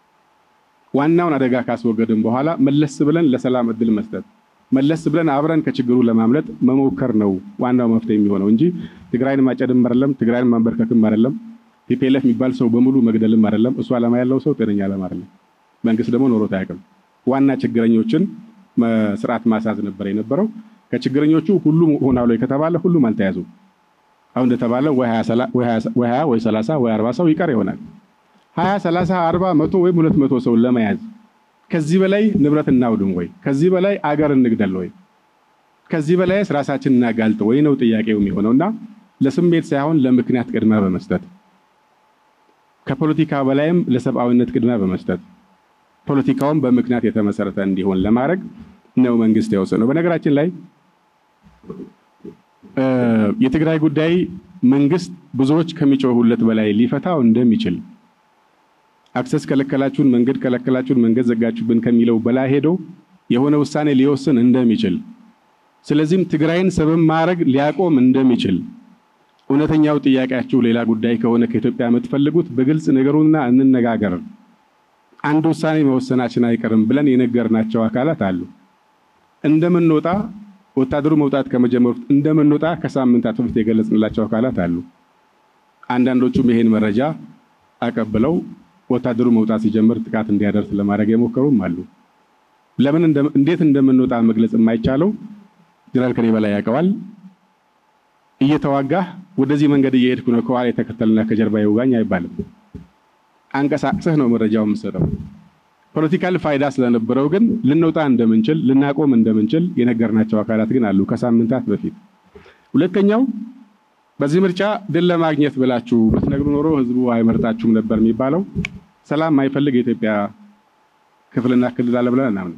ዋናውን አደጋ ካስወገድን በኋላ መለስ ብለን ለሰላም እድል መስጠት፣ መለስ ብለን አብረን ከችግሩ ለማምለጥ መሞከር ነው ዋናው መፍትሄ የሚሆነው እንጂ ትግራይን ማጨድም አይደለም፣ ትግራይን ማንበርከክም አይደለም፣ ቲፒኤልኤፍ የሚባል ሰው በሙሉ መግደልም አይደለም። እሱ ዓላማ ያለው ሰው ጤነኛ ዓላማ አይደለም። መንግስት ደግሞ ኖሮት አያውቅም። ዋና ችግረኞችን ስርዓት ማሳዝ ነበር የነበረው። ከችግረኞቹ ሁሉም ሆናሉ ከተባለ ሁሉም አልተያዙም። አሁን እንደተባለ ወይ ሀያ ወይ ሰላሳ ወይ አርባ ሰው ይቀር ይሆናል። ሀያ ሰላሳ አርባ መቶ ወይም ሁለት መቶ ሰው ለመያዝ ከዚህ በላይ ንብረት እናውድም ወይ? ከዚህ በላይ አገር እንግደል ወይ? ከዚህ በላይስ ራሳችን እናጋልጥ ወይ ነው ጥያቄው የሚሆነው እና ለስሜት ሳይሆን ለምክንያት ቅድሚያ በመስጠት ከፖለቲካ በላይም ለሰብአዊነት ቅድሚያ በመስጠት ፖለቲካውን በምክንያት የተመሰረተ እንዲሆን ለማድረግ ነው መንግስት የወሰነው። በነገራችን ላይ የትግራይ ጉዳይ መንግስት ብዙዎች ከሚጮሁለት በላይ ሊፈታው እንደሚችል አክሰስ ከለከላችሁን፣ መንገድ ከለከላችሁን፣ መንገድ ዘጋችሁብን ከሚለው በላይ ሄዶ የሆነ ውሳኔ ሊወስን እንደሚችል ስለዚህም ትግራይን ሰበብ ማድረግ ሊያቆም እንደሚችል እውነተኛው ጥያቄያችሁ ሌላ ጉዳይ ከሆነ ከኢትዮጵያ የምትፈልጉት በግልጽ ነገሩና እንነጋገር አንድ ውሳኔ መወሰናችን አይቀርም ብለን የነገርናቸው አካላት አሉ። እንደምንወጣ ወታደሩ መውጣት ከመጀመሩ እንደምንወጣ ከሳምንታት በፊት የገለጽንላቸው አካላት አሉ። አንዳንዶቹም ይሄን መረጃ አቀብለው ወታደሩ መውጣት ሲጀምር ጥቃት እንዲያደርስ ለማድረግ የሞከሩም አሉ። ለምን እንዴት እንደምንወጣ መግለጽ የማይቻለው ጀነራል ከኔ በላይ ያውቀዋል። እየተዋጋህ ወደዚህ መንገድ እየሄድኩ ነው ከኋላ የተከተልና ከጀርባ ይውጋኝ አይባልም። አንቀሳቅሰህ ነው መረጃው የምሰጠው። ፖለቲካል ፋይዳ ስለነበረው ግን ልንወጣ እንደምንችል ልናቆም እንደምንችል የነገርናቸው አካላት ግን አሉ ከሳምንታት በፊት። ሁለተኛው በዚህ ምርጫ ድል ለማግኘት ብላችሁ ብትነግሩ ኖሮ ህዝቡ አይመርጣችሁም ነበር የሚባለው ሰላም የማይፈልግ የኢትዮጵያ ክፍልና ክልል አለ ብለን እናምን።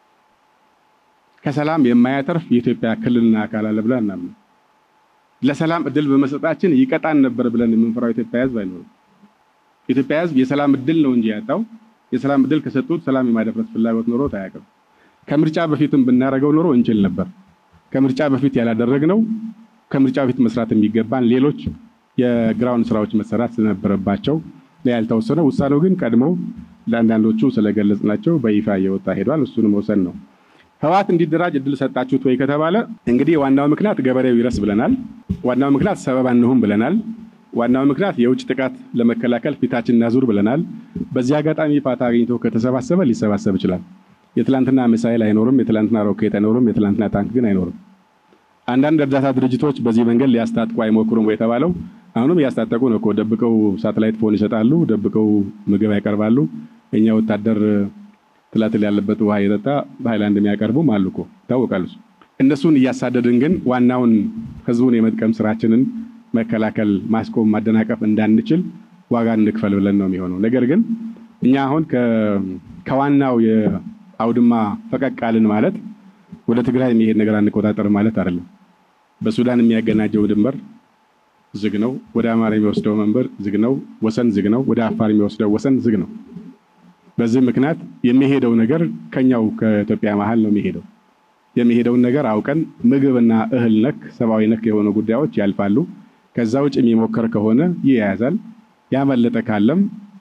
ከሰላም የማያተርፍ የኢትዮጵያ ክልልና አካል አለ ብለን እናምን። ለሰላም እድል በመስጠታችን ይቀጣን ነበር ብለን የምንፈራው የኢትዮጵያ ህዝብ አይኖርም። የኢትዮጵያ ህዝብ የሰላም እድል ነው እንጂ ያጣው የሰላም እድል ከሰጡት ሰላም የማደፍረስ ፍላጎት ኖሮ አያውቅም። ከምርጫ በፊትም ብናደርገው ኖሮ እንችል ነበር። ከምርጫ በፊት ያላደረግነው ከምርጫ በፊት መስራት የሚገባን ሌሎች የግራውንድ ስራዎች መሰራት ስለነበረባቸው ያልተወሰነ ውሳኔው ግን ቀድሞ ለአንዳንዶቹ ስለገለጽናቸው በይፋ እየወጣ ሄዷል። እሱን መውሰን ነው። ህወሓት እንዲደራጅ እድል ሰጣችሁት ወይ ከተባለ እንግዲህ ዋናው ምክንያት ገበሬው ይረስ ብለናል። ዋናው ምክንያት ሰበብ አንሁን ብለናል። ዋናው ምክንያት የውጭ ጥቃት ለመከላከል ፊታችን እናዙር ብለናል። በዚህ አጋጣሚ ፋታ አግኝቶ ከተሰባሰበ ሊሰባሰብ ይችላል። የትላንትና ሚሳይል አይኖርም፣ የትላንትና ሮኬት አይኖርም፣ የትላንትና ታንክ ግን አይኖርም። አንዳንድ እርዳታ ድርጅቶች በዚህ መንገድ ሊያስታጥቁ አይሞክሩም የተባለው አሁንም እያስታጠቁ ነው እኮ። ደብቀው ሳተላይት ፎን ይሰጣሉ፣ ደብቀው ምግብ ያቀርባሉ። እኛ ወታደር ትላትል ያለበት ውሃ የጠጣ በሃይላንድ የሚያቀርቡም አሉ እኮ ይታወቃሉ። እነሱን እያሳደድን ግን ዋናውን ህዝቡን የመጥቀም ስራችንን መከላከል፣ ማስቆም፣ ማደናቀፍ እንዳንችል ዋጋ እንክፈል ብለን ነው የሚሆነው። ነገር ግን እኛ አሁን ከዋናው የአውድማ ፈቀቅ አልን ማለት ወደ ትግራይ የሚሄድ ነገር አንቆጣጠር ማለት አይደለም። በሱዳን የሚያገናኘው ድንበር ዝግ ነው። ወደ አማራ የሚወስደው መንበር ዝግ ነው። ወሰን ዝግ ነው። ወደ አፋር የሚወስደው ወሰን ዝግ ነው። በዚህ ምክንያት የሚሄደው ነገር ከኛው ከኢትዮጵያ መሀል ነው የሚሄደው። የሚሄደውን ነገር አውቀን ምግብና እህል ነክ ሰብአዊ ነክ የሆኑ ጉዳዮች ያልፋሉ። ከዛ ውጭ የሚሞከር ከሆነ ይያያዛል። ያመለጠ ካለም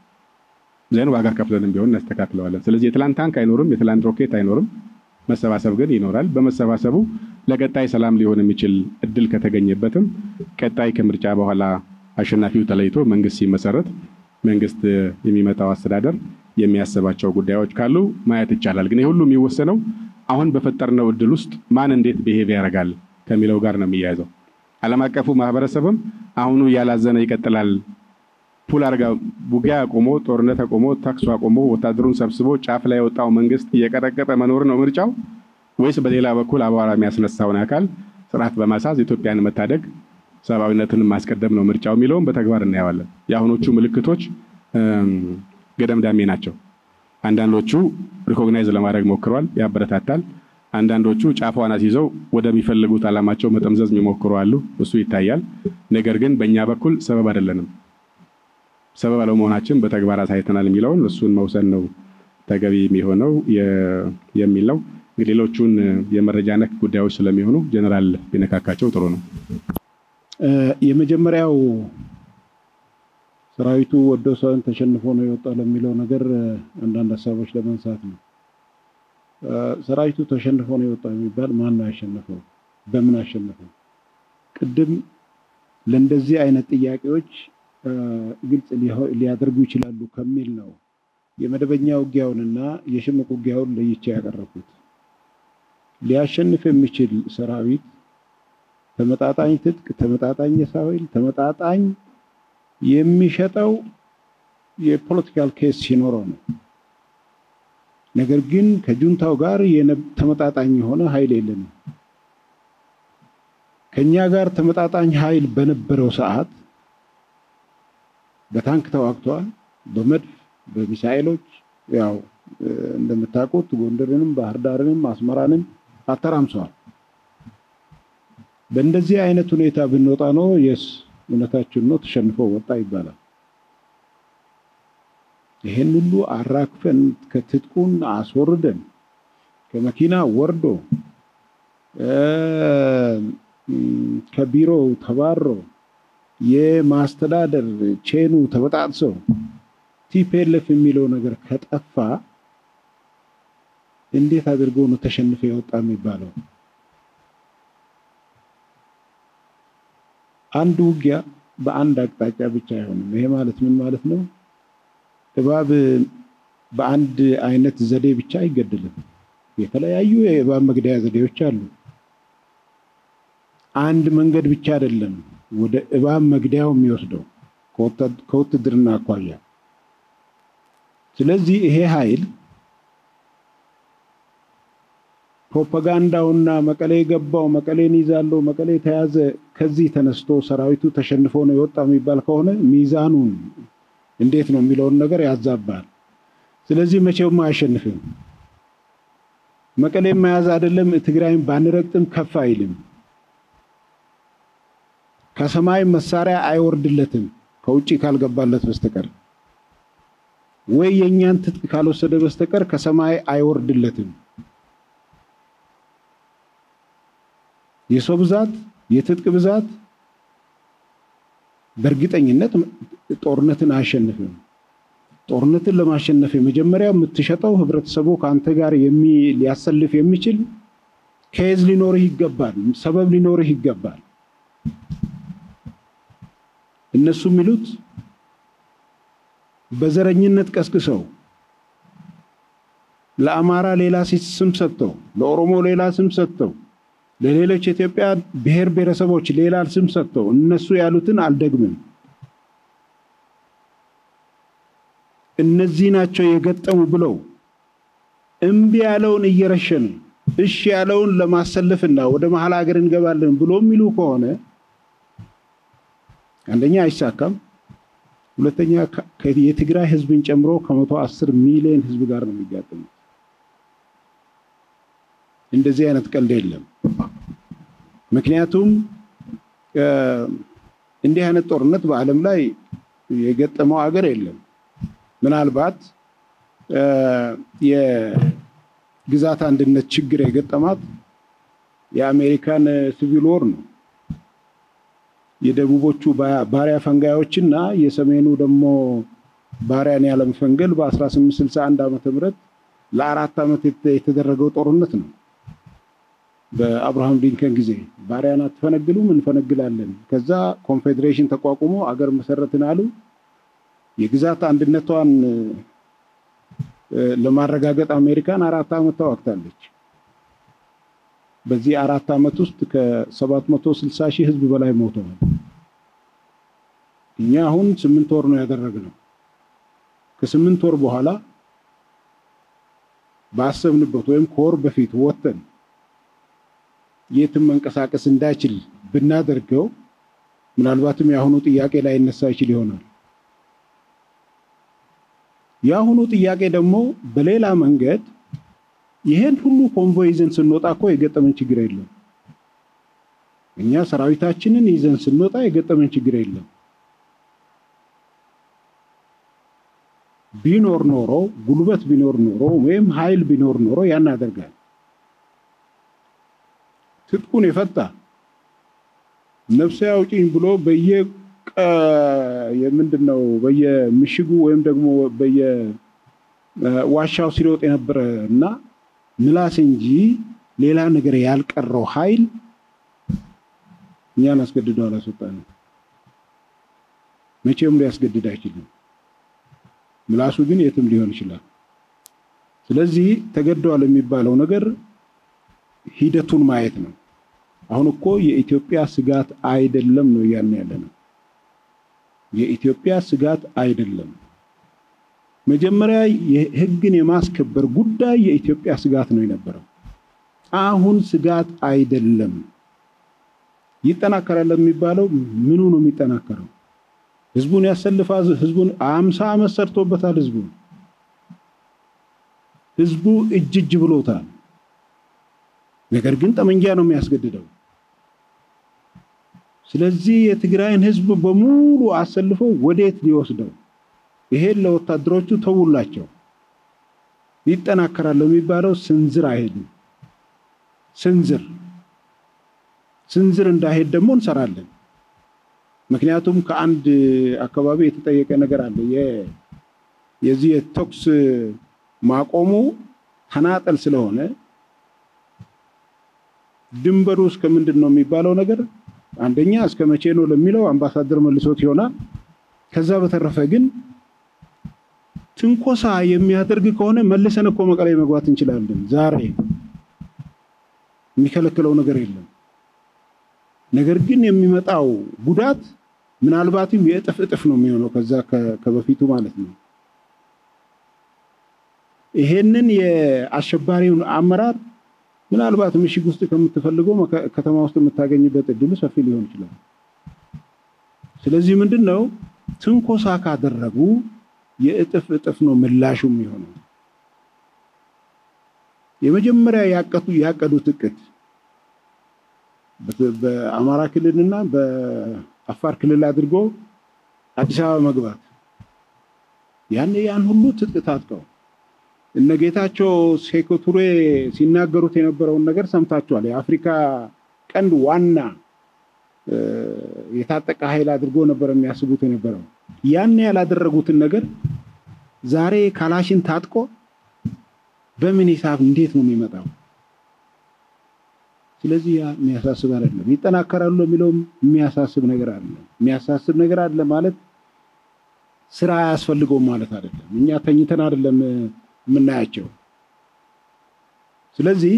ዘን ዋጋ ከፍለንም ቢሆን እናስተካክለዋለን። ስለዚህ የትላንት ታንክ አይኖርም፣ የትላንት ሮኬት አይኖርም። መሰባሰብ ግን ይኖራል። በመሰባሰቡ ለቀጣይ ሰላም ሊሆን የሚችል እድል ከተገኘበትም ቀጣይ ከምርጫ በኋላ አሸናፊው ተለይቶ መንግስት ሲመሰረት መንግስት የሚመጣው አስተዳደር የሚያስባቸው ጉዳዮች ካሉ ማየት ይቻላል። ግን ሁሉ የሚወሰነው አሁን በፈጠርነው እድል ውስጥ ማን እንዴት ብሄቭ ያደርጋል ከሚለው ጋር ነው የሚያያዘው። ዓለም አቀፉ ማህበረሰብም አሁኑ እያላዘነ ይቀጥላል። ፑል አርጋ ውጊያ አቆሞ ጦርነት አቆሞ ተኩስ አቆሞ ወታደሩን ሰብስቦ ጫፍ ላይ የወጣው መንግስት እየቀጠቀጠ መኖር ነው ምርጫው ወይስ በሌላ በኩል አቧራ የሚያስነሳውን አካል ስርዓት በማሳዝ ኢትዮጵያን መታደግ ሰብአዊነትን ማስቀደም ነው ምርጫው የሚለውን በተግባር እናየዋለን። የአሁኖቹ ምልክቶች ገደምዳሜ ናቸው። አንዳንዶቹ ሪኮግናይዝ ለማድረግ ሞክረዋል፣ ያበረታታል። አንዳንዶቹ ጫፏን አስይዘው ወደሚፈልጉት ዓላማቸው መጠምዘዝ የሚሞክሩ አሉ፣ እሱ ይታያል። ነገር ግን በእኛ በኩል ሰበብ አይደለንም። ሰበብ አለመሆናችን በተግባር አሳይተናል የሚለውን እሱን መውሰድ ነው ተገቢ የሚሆነው የሚል ነው። እንግዲህ ሌሎቹን የመረጃ ነክ ጉዳዮች ስለሚሆኑ ጀነራል ቢነካካቸው ጥሩ ነው። የመጀመሪያው ሰራዊቱ ወዶ ሳይሆን ተሸንፎ ነው የወጣው ለሚለው ነገር አንዳንድ ሀሳቦች ለማንሳት ነው። ሰራዊቱ ተሸንፎ ነው የወጣው የሚባል ማን ነው ያሸነፈው? በምን አሸነፈው? ቅድም ለእንደዚህ አይነት ጥያቄዎች ግልጽ ሊያደርጉ ይችላሉ ከሚል ነው የመደበኛ ውጊያውንና የሽምቅ ውጊያውን ለይቼ ያቀረብኩት። ሊያሸንፍ የሚችል ሰራዊት ተመጣጣኝ ትጥቅ፣ ተመጣጣኝ የሰው ኃይል፣ ተመጣጣኝ የሚሸጠው የፖለቲካል ኬስ ሲኖረው ነው። ነገር ግን ከጁንታው ጋር ተመጣጣኝ የሆነ ኃይል የለንም። ከኛ ጋር ተመጣጣኝ ኃይል በነበረው ሰዓት በታንክ ተዋግተዋል፣ በመድፍ በሚሳኤሎች ያው እንደምታውቁት ጎንደርንም ባህር ዳርንም አስመራንም አተራምሰዋል። በእንደዚህ አይነት ሁኔታ ብንወጣ ነው የስ እውነታችን ነው ተሸንፎ ወጣ ይባላል። ይሄን ሁሉ አራክፈን ከትጥቁን አስወርደን ከመኪና ወርዶ ከቢሮው ተባሮ የማስተዳደር ቼኑ ተበጣጥሶ ቲፒኤልኤፍ የሚለው ነገር ከጠፋ እንዴት አድርጎ ነው ተሸንፎ የወጣ የሚባለው? አንድ ውጊያ በአንድ አቅጣጫ ብቻ አይሆንም። ይሄ ማለት ምን ማለት ነው? እባብ በአንድ አይነት ዘዴ ብቻ አይገደልም። የተለያዩ የእባብ መግደያ ዘዴዎች አሉ። አንድ መንገድ ብቻ አይደለም ወደ እባብ መግደያው የሚወስደው ከውትድርና አኳያ። ስለዚህ ይሄ ኃይል ፕሮፓጋንዳውና መቀሌ ገባው፣ መቀሌን ይዛለው፣ መቀሌ ተያዘ፣ ከዚህ ተነስቶ ሰራዊቱ ተሸንፎ ነው የወጣ የሚባል ከሆነ ሚዛኑን እንዴት ነው የሚለውን ነገር ያዛባል። ስለዚህ መቼውም አያሸንፍም። መቀሌን መያዝ አይደለም ትግራይን ባንረግጥም ከፍ አይልም። ከሰማይ መሳሪያ አይወርድለትም ከውጭ ካልገባለት በስተቀር ወይ የእኛን ትጥቅ ካልወሰደ በስተቀር ከሰማይ አይወርድለትም። የሰው ብዛት፣ የትጥቅ ብዛት በእርግጠኝነት ጦርነትን አያሸንፍም። ጦርነትን ለማሸነፍ የመጀመሪያ የምትሸጠው ህብረተሰቡ ከአንተ ጋር ሊያሰልፍ የሚችል ኬዝ ሊኖርህ ይገባል፣ ሰበብ ሊኖርህ ይገባል። እነሱ የሚሉት በዘረኝነት ቀስቅሰው ለአማራ ሌላ ስም ሰጥተው፣ ለኦሮሞ ሌላ ስም ሰጥተው፣ ለሌሎች የኢትዮጵያ ብሔር ብሔረሰቦች ሌላ ስም ሰጥተው እነሱ ያሉትን አልደግምም። እነዚህ ናቸው የገጠሙ ብለው እምቢ ያለውን እየረሸኑ እሺ ያለውን ለማሰለፍና ወደ መሀል ሀገር እንገባለን ብሎ የሚሉ ከሆነ አንደኛ አይሳካም። ሁለተኛ የትግራይ ህዝብን ጨምሮ ከመቶ አስር ሚሊዮን ህዝብ ጋር ነው የሚጋጠሙት። እንደዚህ አይነት ቀልድ የለም። ምክንያቱም እንዲህ አይነት ጦርነት በዓለም ላይ የገጠመው ሀገር የለም። ምናልባት የግዛት አንድነት ችግር የገጠማት የአሜሪካን ሲቪል ወር ነው። የደቡቦቹ ባሪያ ፈንጋዮች እና የሰሜኑ ደግሞ ባሪያን ያለመፈንገል በ1861 ዓመተ ምህረት ለአራት ዓመት የተደረገው ጦርነት ነው። በአብርሃም ሊንከን ጊዜ ባሪያን አትፈነግሉም፣ እንፈነግላለን። ከዛ ኮንፌዴሬሽን ተቋቁሞ አገር መሰረትን አሉ። የግዛት አንድነቷን ለማረጋገጥ አሜሪካን አራት ዓመት ተዋግታለች። በዚህ አራት ዓመት ውስጥ ከ760 ሺህ ህዝብ በላይ ሞተዋል። እኛ አሁን ስምንት ወር ነው ያደረግነው። ከስምንት ወር በኋላ ባሰብንበት ወይም ከወር በፊት ወጥተን የትም መንቀሳቀስ እንዳይችል ብናደርገው ምናልባትም የአሁኑ ጥያቄ ላይ ይነሳ ይችል ይሆናል። የአሁኑ ጥያቄ ደግሞ በሌላ መንገድ ይሄን ሁሉ ኮንቮይ ይዘን ስንወጣ እኮ የገጠመን ችግር የለም። እኛ ሰራዊታችንን ይዘን ስንወጣ የገጠመን ችግር የለም። ቢኖር ኖሮ ጉልበት ቢኖር ኖሮ ወይም ኃይል ቢኖር ኖሮ ያን ያደርጋል። ትጥቁን የፈታ ነፍሴ አውጪኝ ብሎ በየ የምንድን ነው በየምሽጉ ወይም ደግሞ በየዋሻው ሲሮጥ የነበረ እና ምላስ እንጂ ሌላ ነገር ያልቀረው ኃይል እኛን አስገድዶ አላስወጣንም። መቼም ሊያስገድድ አይችልም። ምላሱ ግን የትም ሊሆን ይችላል። ስለዚህ ተገደዋል የሚባለው ነገር ሂደቱን ማየት ነው። አሁን እኮ የኢትዮጵያ ስጋት አይደለም ነው እያልን ያለ ነው። የኢትዮጵያ ስጋት አይደለም። መጀመሪያ የህግን የማስከበር ጉዳይ የኢትዮጵያ ስጋት ነው የነበረው። አሁን ስጋት አይደለም። ይጠናከራል የሚባለው ምኑ ነው የሚጠናከረው? ህዝቡን ያሰልፋል። ህዝቡን አምሳ ዓመት ሰርቶበታል። ህዝቡ ህዝቡ እጅ እጅ ብሎታል። ነገር ግን ጠመንጃ ነው የሚያስገድደው። ስለዚህ የትግራይን ህዝብ በሙሉ አሰልፎ ወዴት ሊወስደው? ይሄን ለወታደሮቹ ተውላቸው። ይጠናከራል የሚባለው ስንዝር አይሄድም። ስንዝር ስንዝር እንዳይሄድ ደግሞ እንሰራለን። ምክንያቱም ከአንድ አካባቢ የተጠየቀ ነገር አለ። የዚህ የተኩስ ማቆሙ ተናጠል ስለሆነ ድንበሩ እስከ ምንድን ነው የሚባለው ነገር አንደኛ እስከ መቼ ነው ለሚለው አምባሳደር መልሶት ይሆናል። ከዛ በተረፈ ግን ትንኮሳ የሚያደርግ ከሆነ መልሰን እኮ መቀሌ መግባት እንችላለን። ዛሬ የሚከለክለው ነገር የለም። ነገር ግን የሚመጣው ጉዳት ምናልባትም የእጥፍ እጥፍ ነው የሚሆነው ከዛ ከበፊቱ ማለት ነው። ይሄንን የአሸባሪውን አመራር ምናልባት ምሽግ ውስጥ ከምትፈልገው ከተማ ውስጥ የምታገኝበት እድሉ ሰፊ ሊሆን ይችላል። ስለዚህ ምንድን ነው ትንኮሳ ካደረጉ የእጥፍ እጥፍ ነው ምላሹ የሚሆነው። የመጀመሪያ ያቀዱት እቅድ በአማራ ክልልና በአፋር ክልል አድርጎ አዲስ አበባ መግባት ያን ያን ሁሉ ትጥቅ ታጥቀው እነ ጌታቸው ሴኮ ቱሬ ሲናገሩት የነበረውን ነገር ሰምታችኋል። የአፍሪካ ቀንድ ዋና የታጠቀ ኃይል አድርጎ ነበር የሚያስቡት የነበረው። ያን ያላደረጉትን ነገር ዛሬ ካላሽን ታጥቆ በምን ሂሳብ እንዴት ነው የሚመጣው? ስለዚህ ያ የሚያሳስብ አይደለም። ይጠናከራሉ የሚለውም የሚያሳስብ ነገር አይደለም። የሚያሳስብ ነገር አለ ማለት ስራ አያስፈልገውም ማለት አይደለም። እኛ ተኝተን አይደለም የምናያቸው። ስለዚህ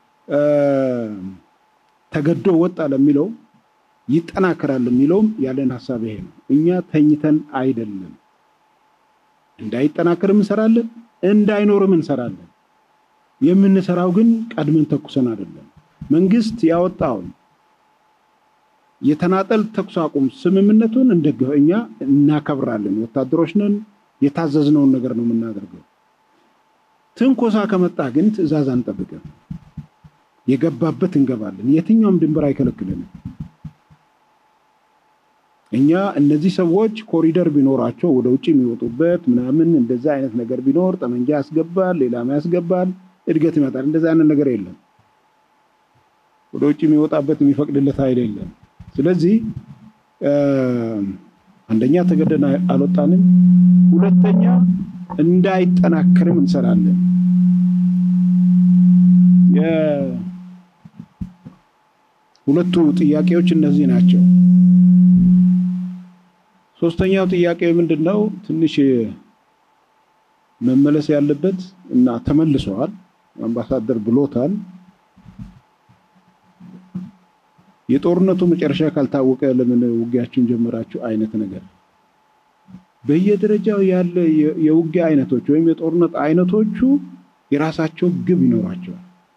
ተገዶ ወጣ ለሚለው ይጠናከራል የሚለውም ያለን ሀሳብ ይሄ ነው። እኛ ተኝተን አይደለም፣ እንዳይጠናከርም እንሰራለን፣ እንዳይኖርም እንሰራለን። የምንሰራው ግን ቀድመን ተኩሰን አይደለም። መንግስት ያወጣውን የተናጠል ተኩስ አቁም ስምምነቱን እንደግፈ እኛ እናከብራለን። ወታደሮች ነን። የታዘዝነውን ነገር ነው የምናደርገው። ትንኮሳ ከመጣ ግን ትዕዛዝ አንጠብቅም። የገባበት እንገባለን። የትኛውም ድንበር አይከለክልንም። እኛ እነዚህ ሰዎች ኮሪደር ቢኖራቸው ወደ ውጭ የሚወጡበት ምናምን እንደዛ አይነት ነገር ቢኖር ጠመንጃ ያስገባል፣ ሌላም ያስገባል፣ እድገት ይመጣል። እንደዛ አይነት ነገር የለም። ወደ ውጭ የሚወጣበት የሚፈቅድለት ኃይል የለም። ስለዚህ አንደኛ ተገደን አልወጣንም፣ ሁለተኛ እንዳይጠናከርም እንሰራለን። ሁለቱ ጥያቄዎች እነዚህ ናቸው። ሶስተኛው ጥያቄ ምንድን ነው? ትንሽ መመለስ ያለበት እና ተመልሰዋል። አምባሳደር ብሎታል። የጦርነቱ መጨረሻ ካልታወቀ ለምን ውጊያችሁን ጀመራችሁ አይነት ነገር በየደረጃው ያለ የውጊያ አይነቶች ወይም የጦርነት አይነቶቹ የራሳቸው ግብ ይኖራቸዋል።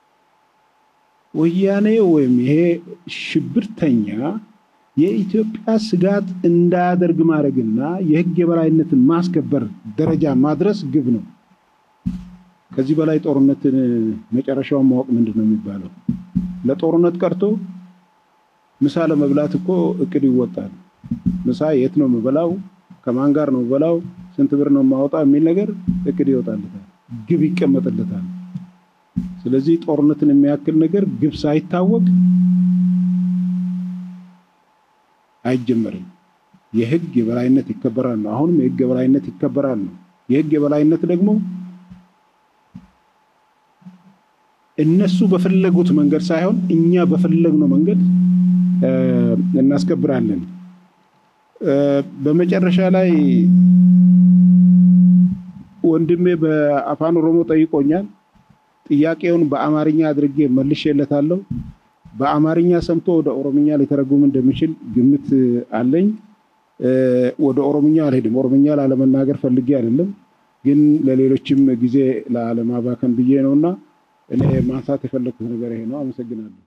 ወያኔ ወይም ይሄ ሽብርተኛ የኢትዮጵያ ስጋት እንዳያደርግ ማድረግና የሕግ የበላይነትን ማስከበር ደረጃ ማድረስ ግብ ነው። ከዚህ በላይ ጦርነትን መጨረሻውን ማወቅ ምንድን ነው የሚባለው? ለጦርነት ቀርቶ ምሳ ለመብላት እኮ እቅድ ይወጣል። ምሳ የት ነው የምበላው? ከማን ጋር ነው የምበላው? ስንት ብር ነው የማወጣው? የሚል ነገር እቅድ ይወጣለታል፣ ግብ ይቀመጥለታል። ስለዚህ ጦርነትን የሚያክል ነገር ግብ ሳይታወቅ አይጀመርም። የህግ የበላይነት ይከበራል ነው። አሁንም የህግ የበላይነት ይከበራል ነው። የህግ የበላይነት ደግሞ እነሱ በፈለጉት መንገድ ሳይሆን እኛ በፈለግነው መንገድ እናስከብራለን። በመጨረሻ ላይ ወንድሜ በአፋን ኦሮሞ ጠይቆኛል። ጥያቄውን በአማርኛ አድርጌ መልሼለታለሁ። በአማርኛ ሰምቶ ወደ ኦሮምኛ ሊተረጉም እንደሚችል ግምት አለኝ። ወደ ኦሮምኛ አልሄድም። ኦሮምኛ ላለመናገር ፈልጌ አይደለም፣ ግን ለሌሎችም ጊዜ ላለማባከን ብዬ ነውና እኔ ማንሳት የፈለግኩት ነገር ይሄ ነው። አመሰግናለሁ።